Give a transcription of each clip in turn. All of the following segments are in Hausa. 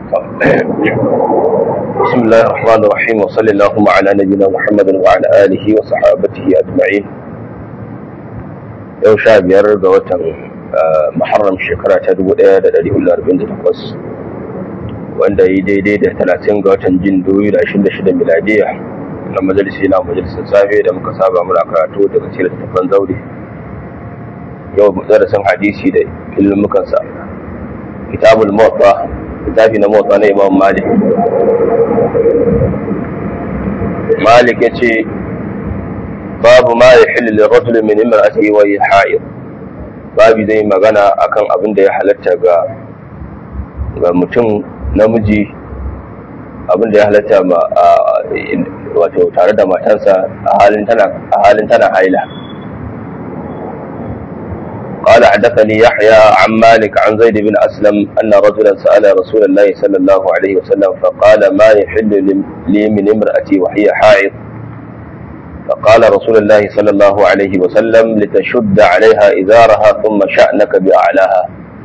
بسم الله الرحمن الرحيم وصلى اللهم على نبينا محمد وعلى آله وصحابته أجمعين yau sha biyar ga watan muharram shekara ta dubu ɗaya da ɗari hudu arba'in da takwas wanda yi daidai da talatin ga watan jin dubu da ashirin da shida miladiya na majalisi na majalisar safe da muka saba muna karatu daga cikin littattafan zaure yau darasin hadisi da ilmukansa kitabul motsa littafi na motsa na imam malik malik ya ce babu ma ya hilli lirrajul min imra'atihi wa hiya ha'id babu zai magana akan abin da ya halatta ga ga mutum namiji abin da ya halatta ma wato tare da matarsa a halin tana a halin tana haila قال حدثني يحيى عن مالك عن زيد بن أسلم أن رجلا سأل رسول الله صلى الله عليه وسلم فقال ما يحل لي من امرأتي وهي حائض فقال رسول الله صلى الله عليه وسلم لتشد عليها إزارها ثم شأنك بأعلاها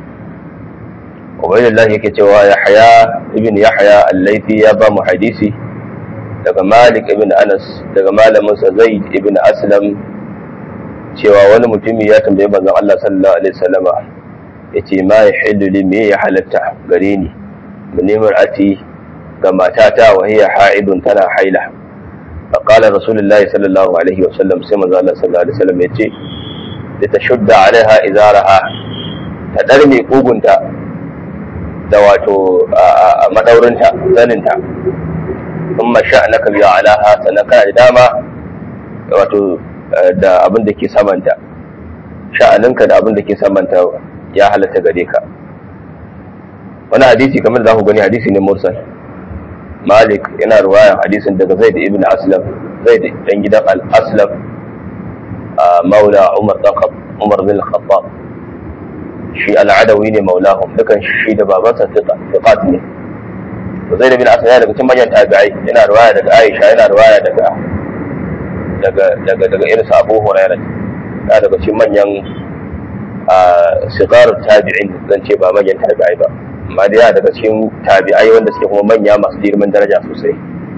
وبين الله كتوى يحيى ابن يحيى الليثي يابا محديثي daga Malik ibn Anas daga malamin sa Zaid ibn Aslam cewa wani mutumi ya tambaye manzon Allah sallallahu alaihi wasallama yace ma yahillu li me ya halatta gare ni munimar ati ga matata wa hiya haidun tana haila فقال رسول الله صلى الله عليه وسلم سيما الله صلى الله عليه وسلم يتي لتشد عليها إزارها تدرمي قوغنتا دواتو مدورنتا زننتا ثم شأنك بها علىها سنكا داما wato da abin da ke samanta sha'aninka da abin da ke samanta ya halatta gare ka wani hadisi kamar da za ku gani hadisi ne mursal malik yana ruwayan hadisin daga zaid ibn aslam zaid dan gidan al-aslam maula umar dan umar bin khattab shi al-adawi ne maulahum dukan shi da babansa fiqat ne zaid ibn aslam daga cikin manyan tabi'ai yana ruwaya daga aisha yana ruwaya daga daga daga daga irin sa abu hurairah yana daga cikin manyan sigarar tabi'in zan ce ba manyan tabi'ai ba amma da daga cikin tabi'ai wanda suke kuma manya masu girman daraja sosai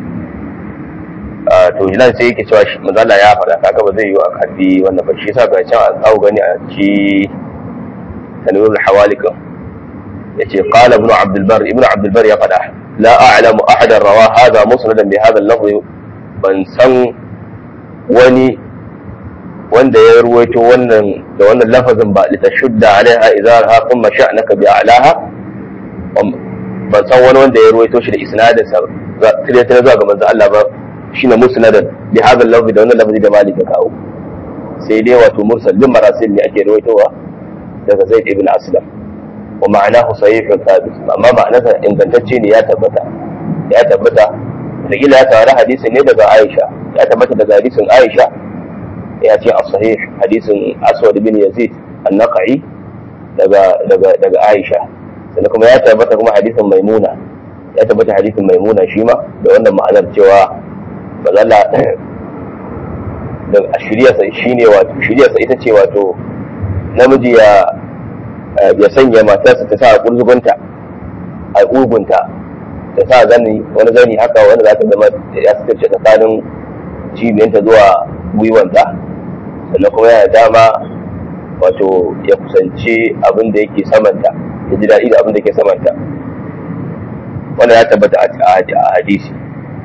to nan sai yake cewa mazala ya faɗa kaga ba zai yi a karbi wannan ba shi yasa ga can an tsawo gani a ci tanwirul hawalikan yace qala ibn abd albar ibn abd albar ya faɗa la a'lamu ahadan rawa hadha musnadan bi hadha al-lafz ban san wani wanda ya ruwaito wannan da wannan lafazin ba litashudda alaiha izarha thumma sha'naka bi a'laha ban san wani wanda ya ruwaito shi da isnadin sa tire tire zuwa ga manzo Allah ba shine musnadan bi hadha lafzi da wannan lafzi da Malik ya kawo sai dai wato mursal bin marasil ne ake ruwaitowa daga Zaid ibn Aslam wa ma'anahu sahihun thabit amma ma'anarsa ingantacce ne ya tabbata ya tabbata da gila ya tare hadisin ne daga Aisha ya tabbata daga hadisin Aisha ya ce as-sahih hadisin Aswad bin Yazid an-Naqi daga daga daga Aisha sannan kuma ya tabbata kuma hadisin maimuna ya tabbata hadisin maimuna shi ma da wannan ma'anar cewa bazalla da shiryarsa shi ne wato shiryarsa ita ce wato namiji ya ya sanya matarsa ta sa kurzugunta a ugunta ta sa zani wani zani haka wanda za ta zama ya sitarce tsakanin cibiyanta zuwa gwiwanta sannan kuma yana dama wato ya kusanci abin da yake samanta ya ji daɗi da abin da ke samanta wannan ya tabbata a hadisi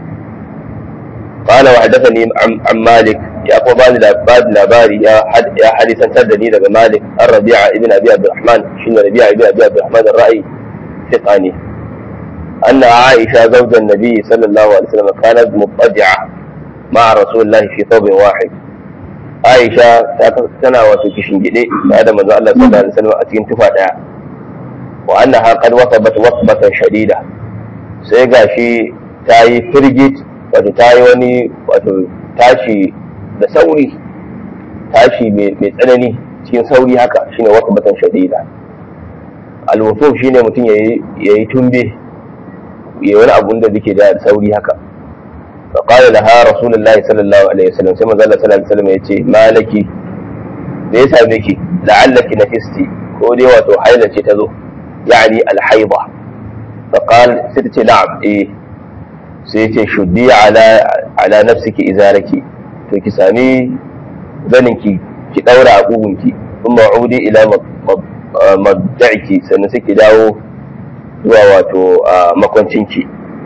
قال وحدثني عن مالك يا أبو باني لاباري يا حد يا حديثا تردني لك مالك الربيع ابن أبي عبد الرحمن شن ربيع ابن أبي عبد الرحمن الرأي ثقاني أن عائشة زوج النبي صلى الله عليه وسلم كانت مضطجعة مع رسول الله في ثوب واحد Aisha ta tana wato kishin gide da da manzo Allah sallallahu alaihi wasallam a cikin tufa daya wa annaha qad wasabat wasbatan shadida sai gashi ta yi firgit wato ta yi wani wato tashi da sauri tashi mai tsanani cikin sauri haka shine wasbatan shadida alwufuf shine mutum yayi yayi tumbe yayi wani abun da yake da sauri haka فقال لها رسول الله صلى الله عليه وسلم سيما زال صلى الله عليه وسلم يتي ما لك da ya same ki la'allaki nafisti ko dai wato haila ce ta zo yani alhaida فقال ستة نعم إيه سيتي شدي على على نفسك إزارك فكي سامي ذنك ki daura a kugunki kuma udi ila madda'iki sannan sai ki dawo zuwa wato makwancinki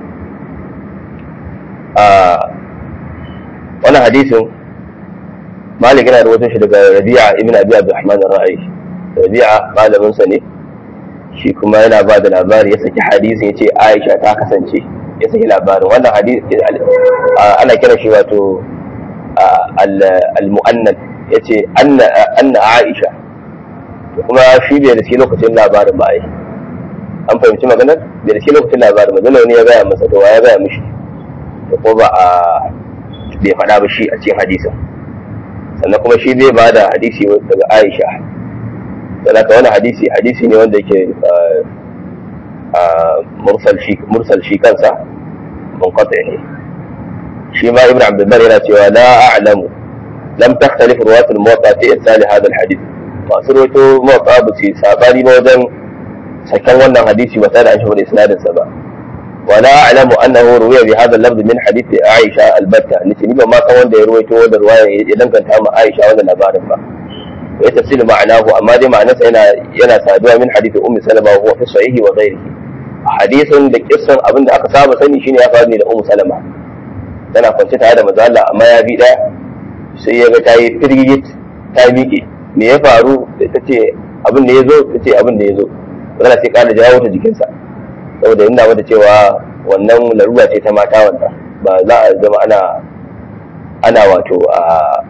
wannan hadisin malik yana rawaito shi daga rabi'a ibn abi abdurrahman ar-ra'i rabi'a malamin sa ne shi kuma yana ba da labari ya saki hadisin ya ce aisha ta kasance ya saki labarin wannan hadisi ana kira shi wato al-mu'annad ya ce anna aisha kuma shi bai da shi lokacin labarin ba ai an fahimci maganar bai da shi lokacin labarin ba dole ne ya gaya masa to ya gaya mishi da ko ba a bai faɗa ba shi a cikin hadisin sannan kuma shi bai ba da hadisi daga aisha don haka wani hadisi hadisi ne wanda yake mursal shi kansa munqati ne shi ma ibn abdul bar yana cewa la a'lamu lam takhtalif ruwat al-muwatta fi irsal hadha al-hadith masu rawaito muwatta ba su sabani ba wajen sakan wannan hadisi ba tare da an shi isnadin sa ba ولا أعلم أنه روي بهذا اللفظ من حديث عائشة البتة نتني ما كان wanda ya ruwaito wannan ruwaya ya danganta ma Aisha wannan labarin ba ya tafsir ma'anahu amma dai ma'anarsa yana yana saduwa min hadith ummi salama wa huwa fi sahihi wa ghairihi hadisin da kissan abin da aka saba sani shine ya faru ne da ummu salama tana kwance tare da manzo Allah amma ya bi daya sai ya ga ta yi firgigit ta miƙe me ya faru ta ce abin da ya zo ta ce abin da ya zo magana sai ƙara jawo ta jikinsa saboda ina mata cewa wannan larura ce ta mata wannan ba za a zama ana ana wato a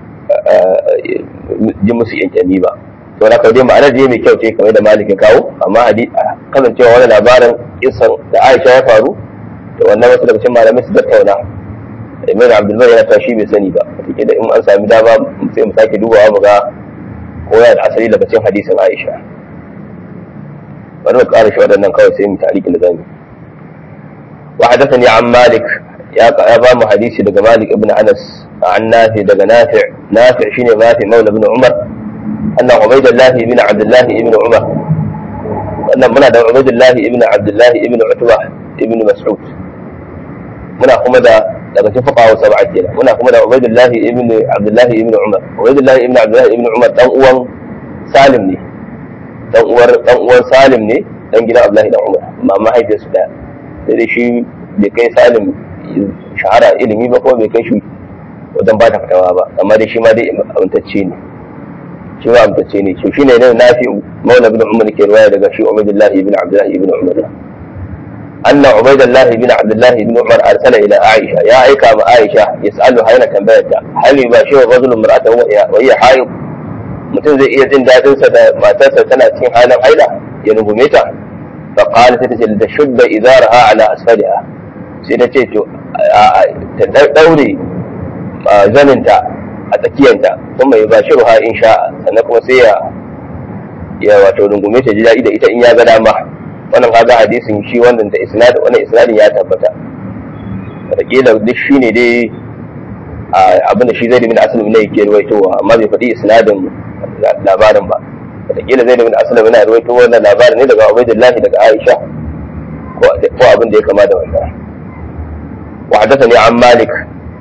ji musu yankani ba to da kawai ma'anar je mai kyau ce kamar da malik ya kawo amma kasancewa wani labarin kisan da aisha ya faru da wannan wasu daga cikin malamai su tattauna ibn abdulbar yana ta shi bai sani ba take da in an sami dama sai mu sake dubawa mu ga ko yana da asali daga cikin hadisin aisha bari mu ƙara shi waɗannan kawai sai mu tarihi da zamu wa hadathani an malik ya ya ba mu hadisi daga malik ibn anas an nafi daga nafi nafi shine nafi maula ibn umar anna ubaydullah ibn abdullah ibn umar wannan muna da ubaydullah ibn abdullah ibn utba ibn mas'ud muna kuma da daga cikin fuqaha sab'a kenan muna kuma da ubaydullah ibn abdullah ibn umar ubaydullah ibn abdullah ibn umar dan uwan salim ne dan uwar dan uwan Salim ne dan gidan Abdullahi dan Umar amma mahaifiyarsu da sai dai shi bai kai Salim shahara ilimi ba ko bai kai shi wajen ba ta fitawa ba amma dai shi ma dai amintacce ne shi ma amintacce ne shi shine ne nafi maula ibn Umar ke riwaya daga shi Ubaydullah ibn Abdullah ibn Umar أن عبيد الله بن عبد الله بن عمر أرسل إلى عائشة يا أيكا عائشة يسألها هنا تنبيتها هل يباشر الرجل امرأته وهي حائض mutum zai iya jin daɗinsa da matarsa tana cikin halin haila ya rungume ta fa qala sai tace da shudda izaraha ala asfaliha sai ta ce to ta daure zaninta a tsakiyanta kuma ya bashi ruha in sha'a sannan kuma sai ya ya wato rungume ta ji daɗi da ita in ya ga dama wannan kaga hadisin shi wannan da isnad wannan isnadin ya tabbata wataƙila duk shine dai abin da shi zai bin asali ne yake ruwaitowa amma bai faɗi isnadin labarin ba wataƙila zai bin asali yana ruwaito wannan labarin ne daga ubaidullahi daga aisha ko abin da ya kama da wannan wa haddathani an malik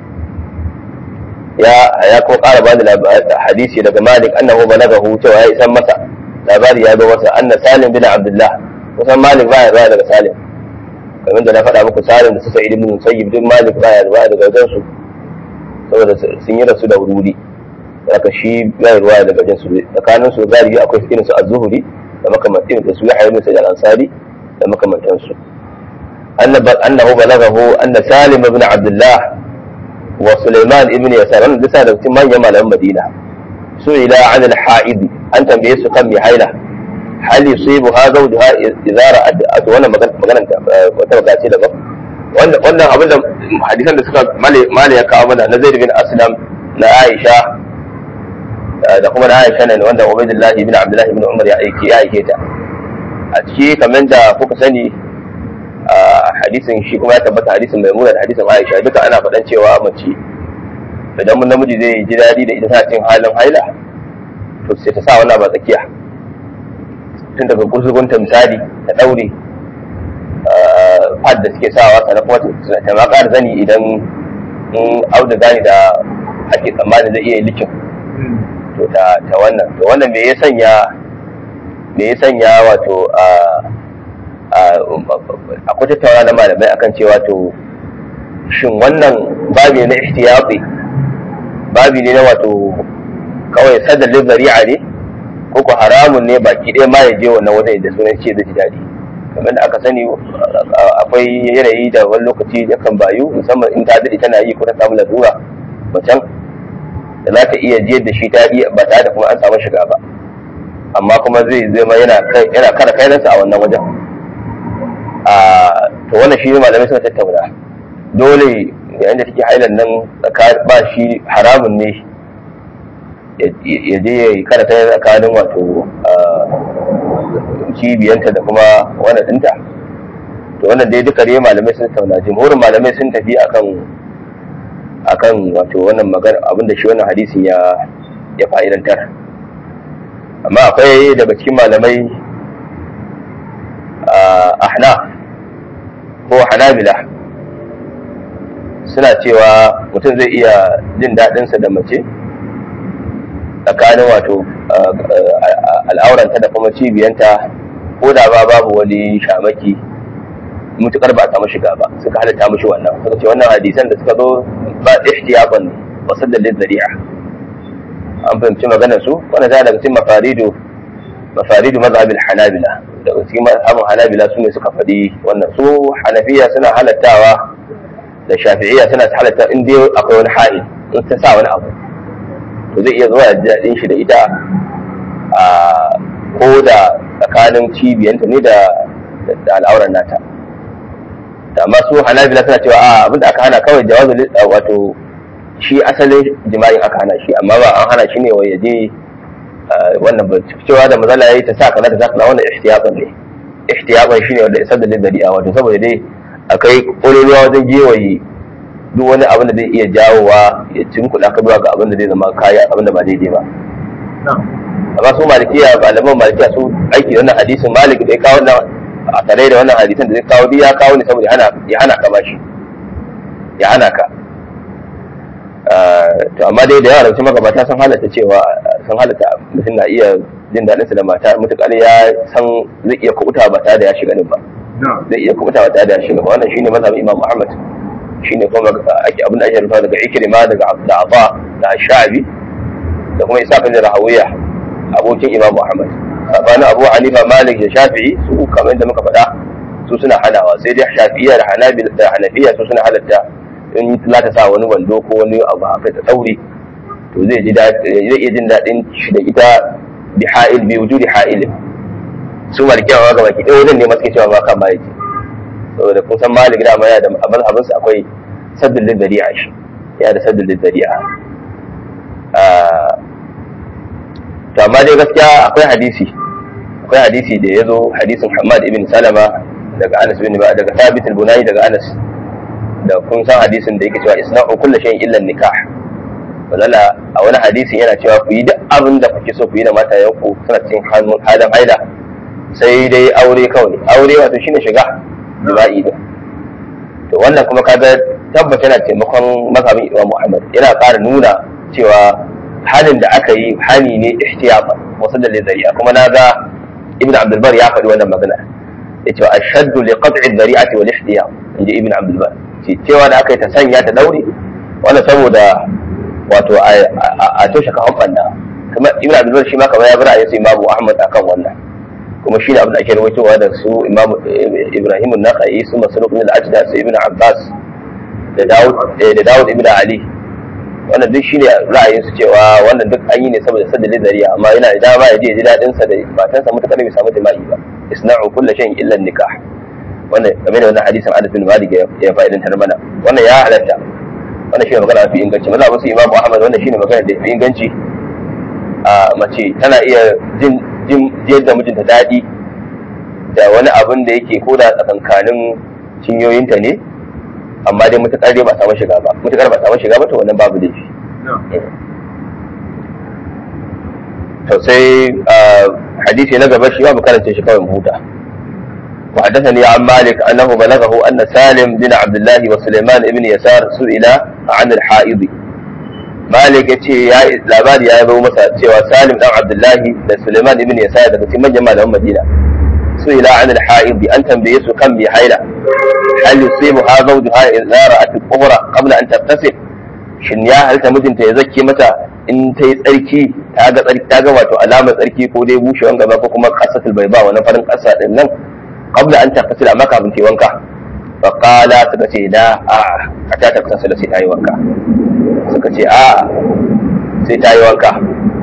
ya ya kuma ƙara bani hadisi daga malik annahu balagahu cewa ya isan masa labari ya zo masa anna salim bin abdullah kusan malik baya ruwa daga salim kamar da na faɗa muku salim da su sa'id ibn musayyib duk malik baya ruwa daga wajen su saboda sun yi rasu da wuri haka shi bai ruwa daga wajen su tsakanin su galibi akwai irin su az-zuhri da makamantan da su ya hayyu sai al-ansari da makamantan su annahu balaghahu anna salim ibn abdullah wa sulaiman ibn yasar wannan bisa da cikin manyan malaman madina su ila an al-ha'id an tambaye su kan mai haila hal yusibuha zawjuha idza ra'at wannan maganar wata magana ce daban wannan abin da hadisan da suka mali ya kawo mana na zaid bin aslam na aisha da kuma na aisha ne wanda ubaidullah ibn abdullah ibn umar ya aike ya aike ta a ciki kamar da kuka sani hadisin shi kuma ya tabbata hadisin maimuna da hadisin aisha duka ana faɗan cewa mace idan mun namiji zai ji daɗi da ita ta cikin halin haila to sai ta sa wannan ba tsakiya tun daga gurzugunta misali ta ɗaure pad da suke sawa sannan kuma ta ma ƙara zani idan in auduga ne da ake tsammani zai iya likin to ta ta wannan to wannan me ya sanya me ya sanya wato a akwai tattauna na malamai akan cewa to shin wannan babi na ihtiyati babi ne na wato kawai sadalin zari'a ne ko ko haramun ne baki ɗaya ma ya je wannan wajen da sunan ce da ji daɗi kamar da aka sani akwai yanayi da wani lokaci da kan bayu musamman in ta daɗe tana yi ko ta samu lalura macen da za ta iya jiyar da shi ta iya ba tare da kuma an samu shiga ba amma kuma zai zama yana yana kara kainansa a wannan wajen a to wannan shi malamai suka tattauna dole yayin da take hailan nan ba shi haramun ne ya je ya yi kara kai tsakanin wato cibiyanta da kuma wannan dinta to wannan dai duka dai malamai sun tattauna jimhurin malamai sun tafi akan akan wato wannan magana abinda shi wannan hadisin ya ya fa'idantar amma akwai daga cikin malamai ahna ko hanabila suna cewa mutum zai iya jin daɗinsa da mace tsakanin wato al'auranta da kuma cibiyanta ko da ba babu wani shamaki mutukar ba a samu shiga ba suka halatta mushi wannan suka ce wannan hadisan da suka zo ba ihtiyaban ne wa saddalin zari'a an fahimci maganar su wannan ta daga cikin mafaridu mafaridu mazhabin hanabila daga cikin mazhabin hanabila su ne suka faɗi wannan su hanafiya suna halattawa da shafi'iyya suna halatta in dai akwai wani ha'il in ta sa wani abu to zai iya zuwa da daɗin shi da ita a ko da tsakanin cibiyanta ne da al'auran nata da amma su hanabila suna cewa a abinda aka hana kawai jawazu wato shi asalin jima'in aka hana shi amma ba an hana shi ne wa yaje wannan ba cewa da mazala yayi ta sa kaza ta sa kaza wannan ihtiyaban ne ihtiyaban shine wanda isar da lidariya wato saboda dai akai ƙololuwa wajen gewaye duk wani abin da zai iya jawowa ya cinkuɗa ka zuwa ga abin da zai zama kaya abin da ba daidai ba amma su malikiya malaman malikiya su aiki wannan hadisin malik da ya kawo wannan a tare da wannan hadisan da zai kawo duk ya kawo ne saboda ya hana ka bashi ya hana ka to amma dai da yawa daga magabata sun halatta cewa sun halatta mutum na iya jin daɗin sa da mata mutukar ya san zai iya kubuta ba tare da ya shiga ba zai iya kubuta ba tare da ya shiga ba wannan shine mazhabin Imam Muhammad shine kuma ake abin da ake rufa daga Ikrima daga Abdullah da Sha'bi da kuma Isa bin Rahawiya abokin Imam Muhammad sabanin Abu Hanifa Malik da Shafi'i su kamar da muka faɗa su suna hanawa sai dai Shafi'iyya da Hanabil da Hanafiya su suna halatta in za ta sa wani wando ko wani abu haka ta tsauri to zai ji zai iya jin daɗin shi da ita bi ha'il bi wujudi ha'il su malikiya ga baki ɗaya wajen ne masu cewa ba kan ma yake saboda kun san malik da ya da mazhabin sa akwai saddul lidari'a shi ya da saddul lidari'a to amma dai gaskiya akwai hadisi akwai hadisi da ya zo hadisin Hamad ibn Salama daga Anas bin ba daga Thabit al-Bunani daga Anas da kun san hadisin da yake cewa isna'u kullu shay'in illa nikah wala a wani hadisin yana cewa ku yi duk abin da kuke so ku yi da matayenku suna cikin halin haila sai dai aure kawai aure wato shine shiga jima'i din to wannan kuma kaga tabbata yana taimakon mazhabin Imam Muhammad yana ƙara nuna cewa halin da aka yi hani ne ihtiyafa wasu da zari'a kuma na ga Ibn Abdul Bar ya faɗi wannan magana yace ashaddu li qat'i dhari'ati wal ihtiyam inji Ibn Abdul Bar ce cewa da aka yi ta sanya ta daure wannan saboda wato a toshe kafan banda kuma Ibn Abdul Bar shi ma kamar ya bi ra'ayin Imam Ahmad akan wannan kuma shi ne abin da ake rawaitowa da su Imam Ibrahim an-Nakhai su Masruq ibn al-Ajda su Ibn Abbas da Dawud da Dawud ibn Ali wannan duk shine ra'ayin su cewa wannan duk an yi ne saboda sadda zariya amma yana da dama ya je ji dadin sa da matansa mutakar bai samu jima'i ba isna'u kullu shay'in illa nikah wannan game da wannan hadisin Anas bin Malik ya fa'idantar mana wannan ya halatta wannan shine magana mafi inganci maza wasu Imam Ahmad wannan shine magana da fi inganci a mace tana iya jin jin yadda mijinta daɗi da wani abin da yake koda tsakankanin cinyoyinta ne amma dai mutakar dai ba samu shiga ba mutakar ba samu shiga ba to wannan babu laifi to sai hadisi na gaba shi ba mu karanta shi kawai mu huta وحدثني عن مالك أنه بلغه أن سالم بن عبد الله وسليمان بن يسار سئل عن الحائض مالك يتي يا لاباري يا ابو مسا cewa Salim dan Abdullahi da Suleiman ibn Yasar daga cikin manyan malaman Madina سئل عن الحائض an tambaye su kan bi haila hal yusibuha zawjuha idza ra'at al-ughra qabla an tattasil shin ya halta mijinta ya zakke mata in ta yi tsarki ta ga tsarki ta ga wato alamar tsarki ko dai bushewan gaba ko kuma qasatul bayba wannan farin kasa din nan qabla an tattasil amma kafin ta wanka fa qala suka ce la a a ta tattasil sai ta yi wanka suka ce a sai ta yi wanka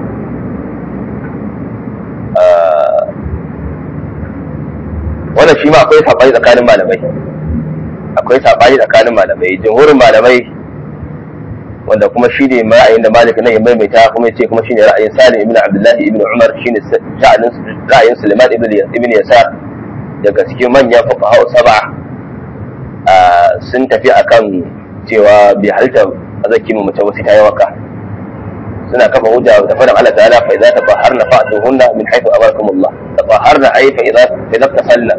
wannan shi ma akwai saɓani tsakanin malamai akwai saɓani tsakanin malamai jumhurin malamai wanda kuma shi ne ra'ayin da malik nan ya maimaita kuma ya ce kuma shi ne ra'ayin salim ibn abdullahi ibn umar shi ne ra'ayin suleiman ibn yasar daga cikin manyan fuqaha sab'a sun tafi akan cewa bai halitta a zaki mu mace wasu ta yi waka suna kafa hujja da faɗin Allah ta'ala fa idza tafaharna fa'tuhunna min haythu amarakumullah tafaharna ay fa idza idza tafalla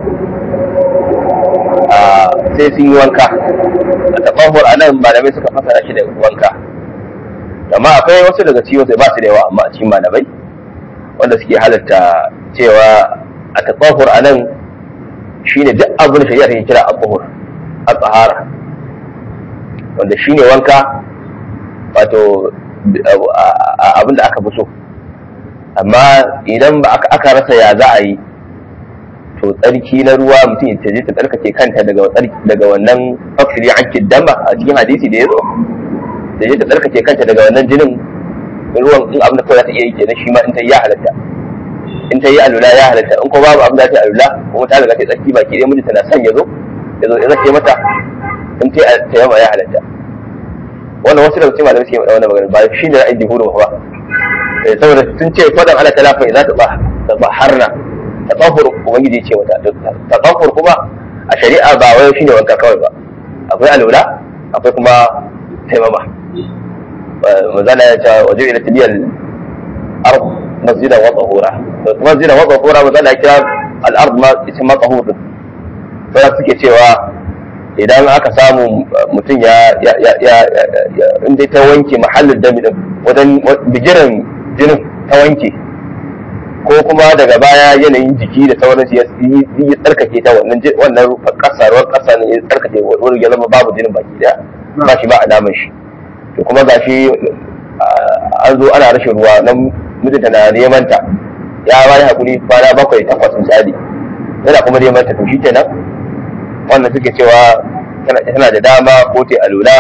sai sun yi wanka a tafahur anan malamai suka fasara shi da wanka amma akwai wasu daga cikin sai ba su da yawa amma a cikin malamai wanda suke halatta cewa a tafahur anan shine duk abin da shari'a take kira al-tuhur al-tahara wanda shine wanka wato abin da aka fi so amma idan ba aka rasa ya za a yi to tsarki na ruwa mutum ta je ta tsarkake kanta daga daga wannan fakiri an dama a cikin hadisi da ya zo da je ta tsarkake kanta daga wannan jinin ruwan in abin da kawai za ta iya yi kenan shi ma in ta yi ya halatta in ta yi alula ya halatta in ko babu abin da ta yi alula kuma ta riga ta tsarki baki ɗaya mijinta na son ya zo ya zo ya zake mata in ta yi tayyama ya halatta wannan wasu daga cikin malamai suke faɗa wannan magana ba shi ne ra'ayin jihuru ba saboda sun ce fadan Allah ta lafa za ta ba harna tatahur ubangiji ce mata tatahur kuma a shari'a ba wai shine wanka kawai ba akwai alula akwai kuma taimama mazala ya ce waje ila tiliyal ard masjida wa tahura masjida wa tahura mazala ya kira al ard ma ita ma tahur sai suke cewa idan aka samu mutum ya inda ta wanke mahallin dami din wajen bigiran jinin ta wanke ko kuma daga baya yanayin jiki da sauransu ya yi tsarkake ta wannan wannan kasa ruwan kasa ne ya tsarkake wurin ya zama babu jinin baki daya ba shi ba alamar shi to kuma gashi an zo ana rashin ruwa nan mijinta na neman ta ya bayi hakuri kwana bakwai takwas misali yana kuma neman ta to shi kenan wannan suke cewa tana da dama ko ta alula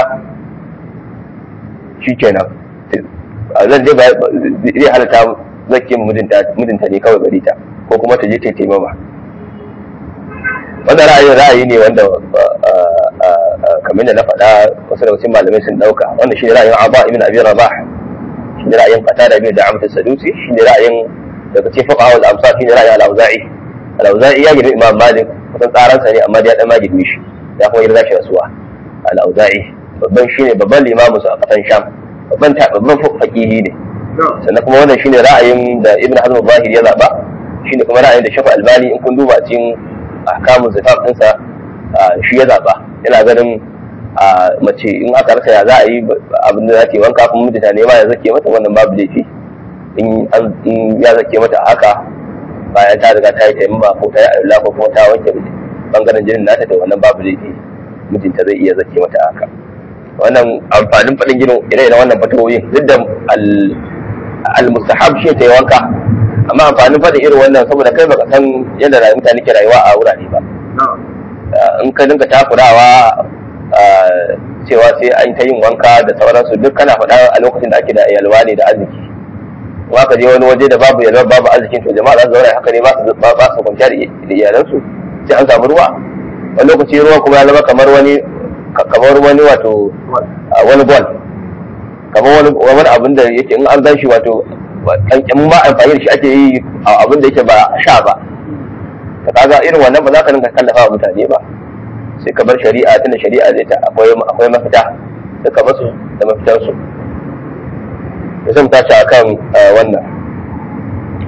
shi kenan zan je zai halatta zake mijinta ne kawai gari ta ko kuma ta je ta taimama wannan ra'ayin ra'ayi ne wanda kamar da na faɗa wasu daga cikin malamai sun ɗauka wannan shi ne ra'ayin Aba ibn Abi Rabah shi ne ra'ayin Qatada ibn Da'amat as-Sadusi shi ne ra'ayin daga cikin fuqaha al-amsar shi ne ra'ayin al-Auza'i al-Auza'i ya girmi Imam Malik kusan tsaransa ne amma ya dan ma girmi shi ya kuma girma shi rasuwa al-Auza'i babban shi ne babban limamin su a kasan Sham babban babban faqihi ne sannan kuma wannan shine ra'ayin da Ibn Hazm al-Zahiri ya zaba shine kuma ra'ayin da Shafa Albani in kun duba cikin ahkamun zifaf ɗinsa shi ya zaba yana ganin mace in aka rasa ya za a yi abin da za ta yi wanka kuma mijinta ne ma ya zake mata wannan babu laifi in ya zake mata haka bayan ta riga ta yi taimama ko ta yi alula ko kuma ta wanke bangaren jinin nata da wannan babu laifi mijinta zai iya zake mata haka wannan amfanin faɗin ginin ire-iren wannan fatawoyin duk da al-mustahab shi ta yi wanka amma amfanin faɗin irin wannan saboda kai baka san yadda rayuwar mutane ke rayuwa a wurare ba in ka dinga takurawa cewa sai an ta yin wanka da sauransu duk kana faɗa a lokacin da ake da yalwa ne da arziki kuma ka je wani waje da babu yalwa babu arzikin to jama'a za su zauna haka ne ba su ba su kwanciya da iyalansu sai an samu ruwa wani lokaci ruwa kuma ya zama kamar wani kamar wani wato wani bol kamar wani wani abin da yake in an shi wato kankamin ma amfani da shi ake yi a abin da yake ba sha ba ka kaga irin wannan ba za ka dinga kallafa wa mutane ba sai ka bar shari'a tunda shari'a zai ta akwai akwai mafita sai ka basu da mafitar su sai mu tashi akan wannan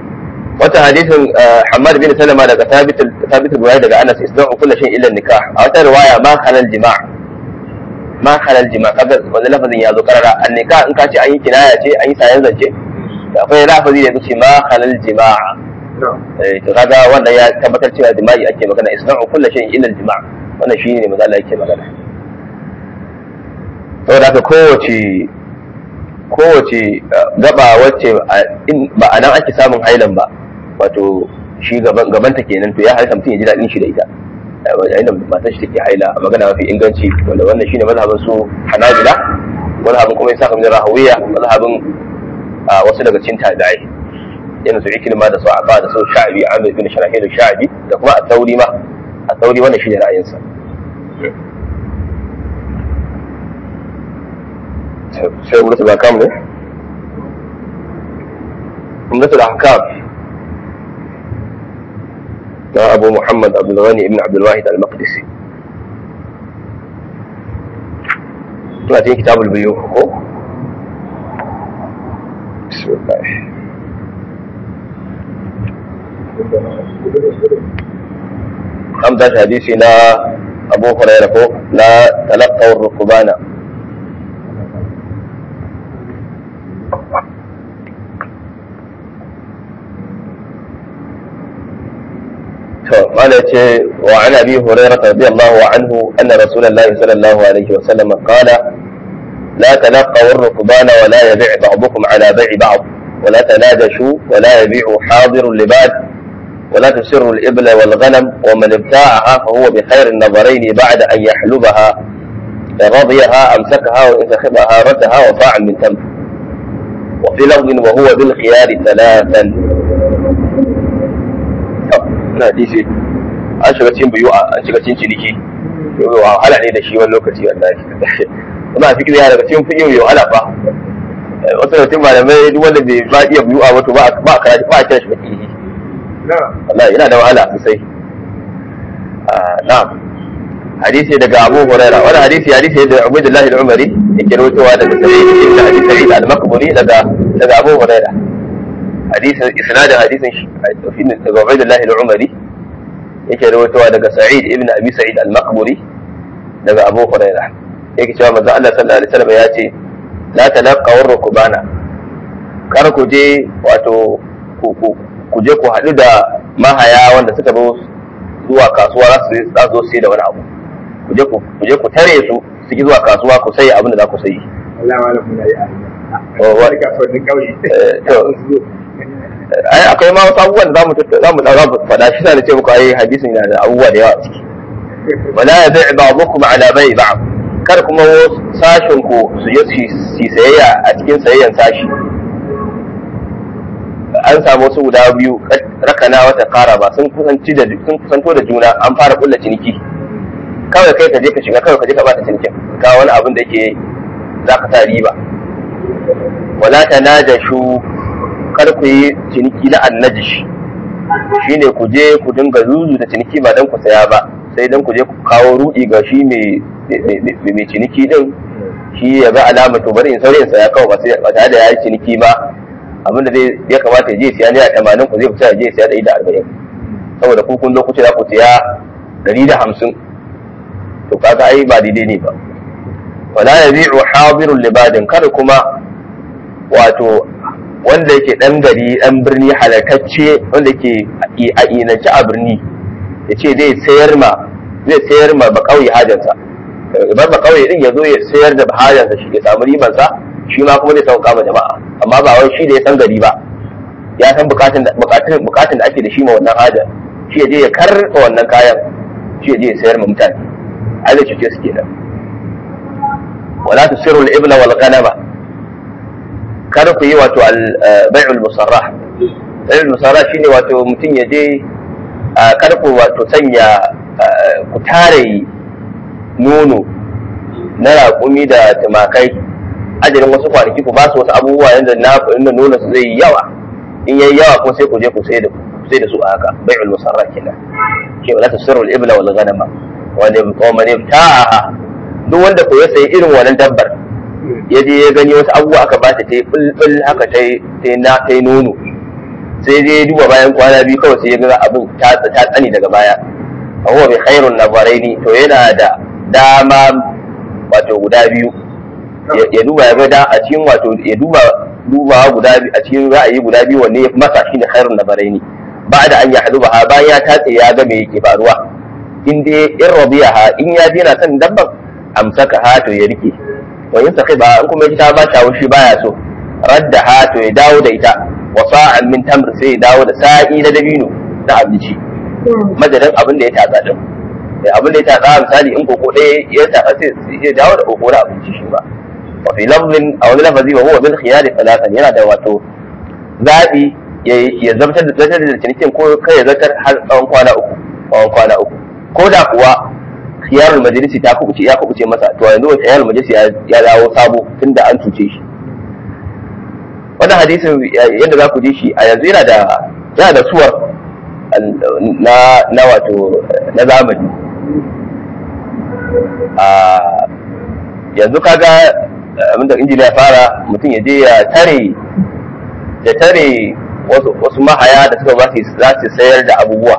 wata hadisin Hamad bin Salama daga Thabit Thabit Buhari daga Anas isna'u kullu shay'in illa nikah a wata riwaya ma halal jima' ma halal jima' kaga wannan lafazin ya zo karara an nikah in ka ce an yi kinaya ce an yi sayan zance akwai lafazi da yake ma halal jima' eh to kaga wannan ya tabbatar cewa jima'i ake magana isna'u kullu shay'in illa jima' wannan shine ne maza Allah yake magana saboda haka kowace kowace gaba wacce ba a nan ake samun hailan ba wato shi gabanta kenan to ya halitta mutum ya ji daɗin shi da ita yayin da matan shi take haila a magana mafi inganci wanda wannan shine mazhabin su hanabila mazhabin kuma isa kamar rahawiya mazhabin wasu daga cikin tabi'ai yana su ikilma da su aba da su sha'abi amir bin sharahil sha'abi da kuma at-tauri ma at-tauri wannan shine ra'ayinsa sai umratul ahkam ne umratul ahkam na abu muhammad abdulghani ibn abdulwahid al-maqdisi tuna cikin kitabul biyu ko bismillah خمسة حديثي لا أبو هريرة لا تلقوا الركبان قال وعن ابي هريره رضي الله عنه ان رسول الله صلى الله عليه وسلم قال لا تلقوا الركبان ولا يبيع بعضكم على بيع بعض ولا تناجشوا ولا يبيع حاضر لباد ولا تسروا الابل والغنم ومن ابتاعها فهو بخير النظرين بعد ان يحلبها ان رضيها امسكها وان سخبها ردها وفاعا من تمر وفي لفظ وهو بالخيار ثلاثا na hadisi an shiga cikin biyu an shiga cikin ciniki wahala ne da shi wani lokaci wallahi kuma a fikiyo daga cikin fikiyo yau ala fa wasu da cikin malamai duk wanda bai ba iya biyu a wato ba a karatu ba a kira shi fakihi wallahi yana da wahala sosai na'am hadisi daga Abu Huraira wani hadisi hadisi da Ubaydullah al-Umari yake rawaitowa daga Sa'id ibn Abi Sa'id al-Maqburi daga daga Abu Huraira hadisin isnadin hadisin shi daga Ubaydullah al-Umari yake rawaitowa daga Sa'id ibn Abi Sa'id al-Maqburi daga Abu Hurairah yake cewa manzo Allah sallallahu alaihi wasallam ya ce la talaqaw rukbana kar ku je wato ku je ku haɗu da mahaya wanda suka zo zuwa kasuwa za su za su sai da wani abu ku je ku je ku tare su su ki zuwa kasuwa ku sai abin da za ku sayi Allah malam muna yi a wani kasuwannin kauye ai akwai ma wasu abubuwan da zamu zamu zamu faɗa shi da ce muku ai hadisin yana da abubuwa da yawa ciki wala yabi' ba'dukum ala bai' ba'd kar kuma sashin ku su yi su sayayya a cikin sayayyan sashi an samu wasu guda biyu rakana wata kara ba sun kusanci da sun kusanto da juna an fara kulla ciniki kawai kai ka je ka shiga kawai ka je ka bata cinikin ka wani abin da yake za ka sa riba wala tanajashu kar ku yi ciniki na annajish shine ku je ku dinga zuzu da ciniki ba dan ku saya ba sai dan ku je ku kawo rudi ga shi mai mai ciniki din shi ya ga alama to bari in saurayin saya kawai ba sai ba tare da yayi ciniki ba abinda zai ya kamata ya je siya naira tamanin ku zai fita ya je siya ɗari da arba'in saboda ku kun zo ku ce za ku siya ɗari da hamsin to kaga ai ba daidai ne ba wala yabi'u hadirul libadin kada kuma wato wanda yake dan gari dan birni halartacce wanda yake a inance a birni ya ce zai sayar ma zai sayar ma ba kauye hajarsa bar ba kauye din ya zo ya sayar da hajarsa shi ya samu ribansa shi ma kuma zai sauka ma jama'a amma ba wai shi da ya san gari ba ya san bukatun bukatun bukatun da ake da shi ma wannan hajar shi ya je ya karɓa wannan kayan shi ya je ya sayar ma mutane ai da cuce su kenan wala tusiru al-ibla wal ghanama kada ku yi wato bai'ul musarrah bai'ul musarrah shine wato mutum ya je kada ku wato sanya ku tare nono na raƙumi da tumakai ajalin wasu kwanaki ku ba su wasu abubuwa yadda na inda nono su zai yi yawa in yayi yawa kuma sai ku je ku sai da sai da su a haka bai'ul musarrah kenan ke wala tasirrul ibla wal ghanama wa man ibta'aha duk wanda ku ya sayi irin wannan dabbar ya je ya gani wasu abubuwa aka ba ta ta yi bulbul haka ta yi na ta yi nono sai dai duba bayan kwana biyu kawai sai ya ga abin ta tsani daga baya a huwa bi khairun nazaraini to yana da dama wato guda biyu ya duba ya ga da a cikin wato ya duba duba guda biyu a cikin ra'ayi guda biyu wanne ya fi masa shine khairun nazaraini ba da an ya haduba ha bayan ya tatse ya ga me yake faruwa in dai in rabiyaha in ya je na kan dabban amsaka ha to ya rike wa in saqiba in kuma ita ba ta wushi baya so radda ha to ya dawo da ita wa sa'an min tamr sai ya dawo da sa'i na dabino na abinci madadin abin da ya tatsa din abin da ya tatsa misali in koko ɗaya ya tatsa sai ya dawo da koko na abinci shi ba wa fi lafzin a wani lafazi wa huwa bil khiyari talatan yana da wato zabi ya zartar da zartar da cinikin ko kai ya zartar har tsawon kwana uku tsawon kwana uku ko da kuwa khiyarul majalisi ta kubuce ya kubuce masa to yanzu wata khiyarul majalisi ya dawo sabo tunda an cuce shi wannan hadisin yadda za ku ji shi a yanzu yana da yana da suwar na na wato na zamani a yanzu kaga abinda injiniya fara mutum ya je ya tare ya tare wasu mahaya da suka ba za su sayar da abubuwa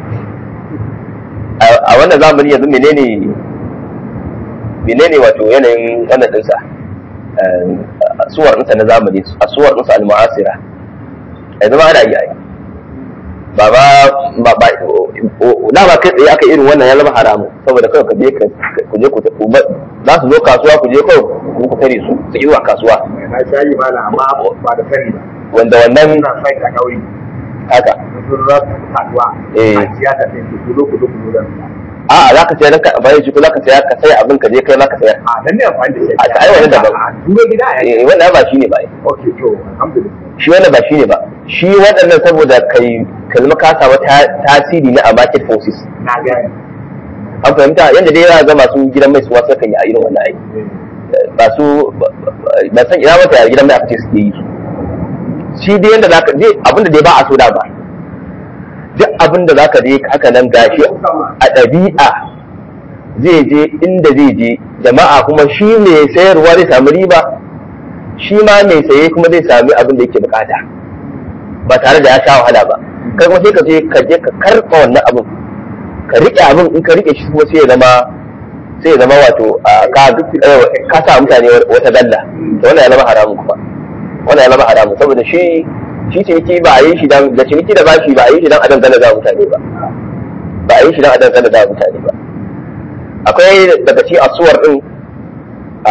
a wannan zamani yanzu menene menene wato yanayin wannan dinsa suwar ɗinsa na zamani a suwar ɗinsa al-mu'asira yanzu ma ana yi ai ba ba ba ba na ba kai tsaye aka irin wannan ya zama haramu saboda kawai ka je ku je ku za su zo kasuwa ku je kawai ku tare su su yi wa kasuwa na shayi mala amma ba da sani ba wanda wannan ina sai da kauri haka sun za su kasuwa Eh. a ciya ta sai ku zo ku zo ku zo da a'a za ka sayar ka bayan shi ko za ka sayar ka sai abin ka je kai ma ka sayar a dan ne amfani da shi A ta ai wannan daban. a duro gida a eh wannan ba shi ne ba okay to alhamdulillah shi wannan ba shi ne ba shi waɗannan saboda kai ka zama ka samu ta- tasiri na a market forces na gani an fahimta yadda dai yana ga masu gidan mai suwa sukan yi a irin wannan aiki ba su ba san ina mata a gidan mai aka ce suke yi shi dai yadda za ka je abinda dai ba a so da ba duk abinda za ka je haka nan gashi a ɗabi'a zai je inda zai je jama'a kuma shi mai sayarwa zai samu riba shi ma mai saye kuma zai sami abin da yake bukata ba tare da ya sha wahala ba kai kuma sai ka je ka je ka karɓa wannan abin ka riƙe abin in ka riƙe shi kuma sai ya zama sai ya zama wato a, ka eh, ka sa mutane wata dalla to wannan ya zama haramun kuma wannan ya zama haramun saboda shi shi ciniki ba a yi shi dan da ciniki da bashi ba a yi shi dan a dangana da mutane ba ba a yi shi dan a dangana da mutane ba akwai daga ci asuwar din a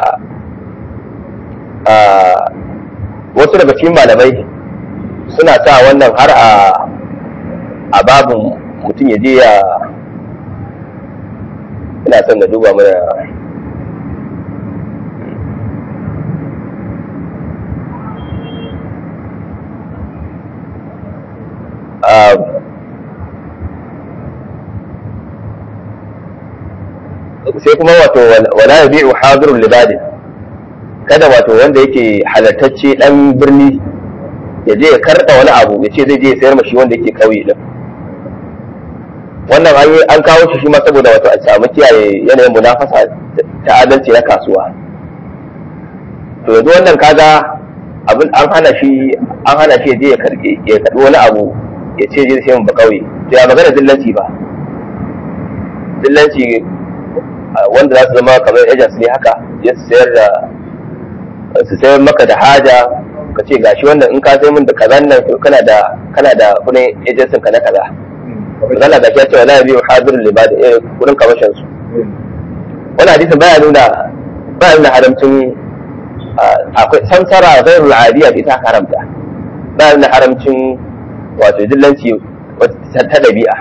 a wasu daga cikin malamai suna sa wannan har a a babin mutum ya je ya ina son na duba mana a sai kuma wato wala yabi'u hadirul libadin kada wato wanda yake halartacce dan birni ya je ya karɓa wani abu ya ce zai je ya sayar mashi wanda yake kauye din wannan an yi an kawo shi shi ma saboda wato a samu kiyaye yanayin munafasa ta adalci na kasuwa to yanzu wannan kaga abin an hana shi an hana shi ya je ya karɓi ya karɓi wani abu ya ce zai sayar ba kauye to ya magana dillanci ba dillanci wanda za su zama kamar agents ne haka ya sayar da su sayar maka da haja ka ce gashi wannan in ka sai min da kazan nan to kana da kana da kudin agency ka na kaza zalla gashi ya ce wala yabi hadirul libad eh kudin kamashin su wannan hadisin baya nuna baya nuna haramcin akwai samsara ghairul adiya da ita haramta baya nuna haramcin wato dillanci ta dabi'a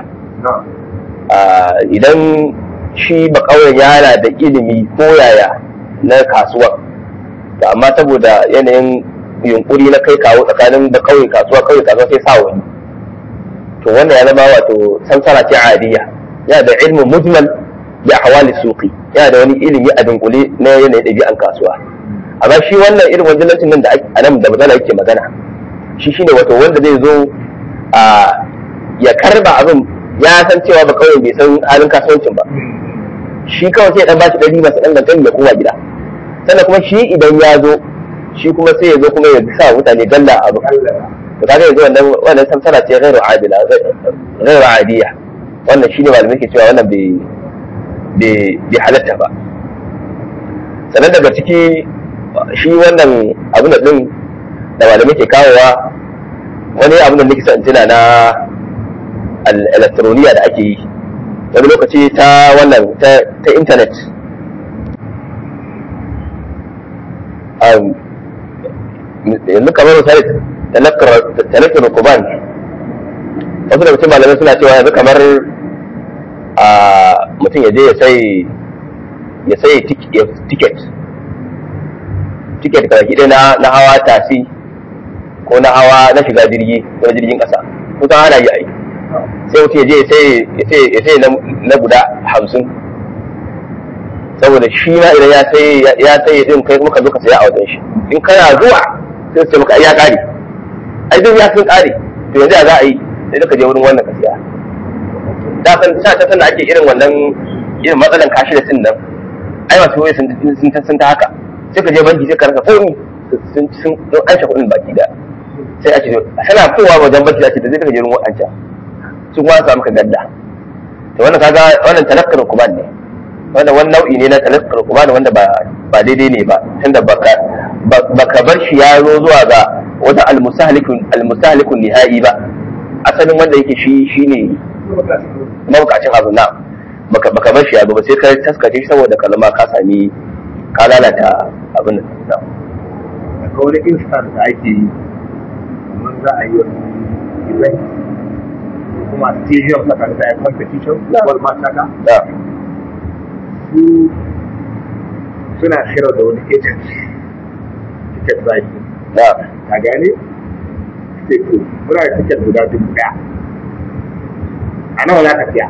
idan shi ba kauyen yana da ilimi ko yaya na kasuwa to amma saboda yanayin yunkuri na kai kawo tsakanin da kauye kasuwa kauye kasuwa sai sa wani to wannan ya zama wato samsara ce adiya yana da ilmin mujmal bi ahwali suqi yana da wani ilimi a dunkule na yanayin ɗabi'an kasuwa amma shi wannan irin wajen nan da a nan da magana yake magana shi shine wato wanda zai zo a ya karba abin ya san cewa ba kauye bai san halin kasuwancin ba shi kawai sai dan bashi dari masu dan gantani ya koma gida sannan kuma shi idan ya zo shi kuma sai ya zo kuma ya sa mutane galla abu to kaga yanzu wannan wannan samsara ce ghairu adila ghairu adiya wannan shine malamai ke cewa wannan bai bai bai halatta ba sannan daga ciki shi wannan abin da din da malamai ke kawowa wani abin da nake son tuna na elektroniya da ake yi wani lokaci ta wannan ta intanet yanzu kamar misali talakar rukuban wasu da mutum malamai suna cewa yanzu kamar a mutum ya je ya sai ya sai tiket tiket kawai ɗaya na hawa tasi ko na hawa na shiga jirgi ko na jirgin ƙasa kusan ana yi ai sai mutum ya je ya sai na guda hamsin saboda shi ma idan ya sai ya sai din kai kuma ka zo ka saya a wajen shi in kana zuwa sai su maka ya kare ai duk ya sun kare to yanzu ya za a yi sai ka je wurin wannan ka siya da san sa ta sanna ake irin wannan irin matsalan kashi da sin nan ai masu wai sun sun ta haka sai ka je banki sai ka rasa komi sun sun an shi kuɗin baki da sai a ce kana kowa wajen banki ake da zai ka je wurin wancan sun kuma samu ka gadda to wannan kaga wannan talakkar kuban ne wanda wani nau'i ne na talakkar kuban wanda ba ba daidai ne ba tunda baka baka bar shi ya zo zuwa ga wata almustahlikun almustahlikun nihai ba asalin wanda yake shi shine mabukacin abu na baka baka bar shi ya ba sai ka taskace shi saboda kalma ka sami ka lalata abin da akwai wani instant da ake yi kamar za a yi wani event kuma stadium saka da ya competition wal mataka da su suna shirar da wani agent ticket zaki da ka gane sai to muna da ticket guda dubu daya a nawa za ka siya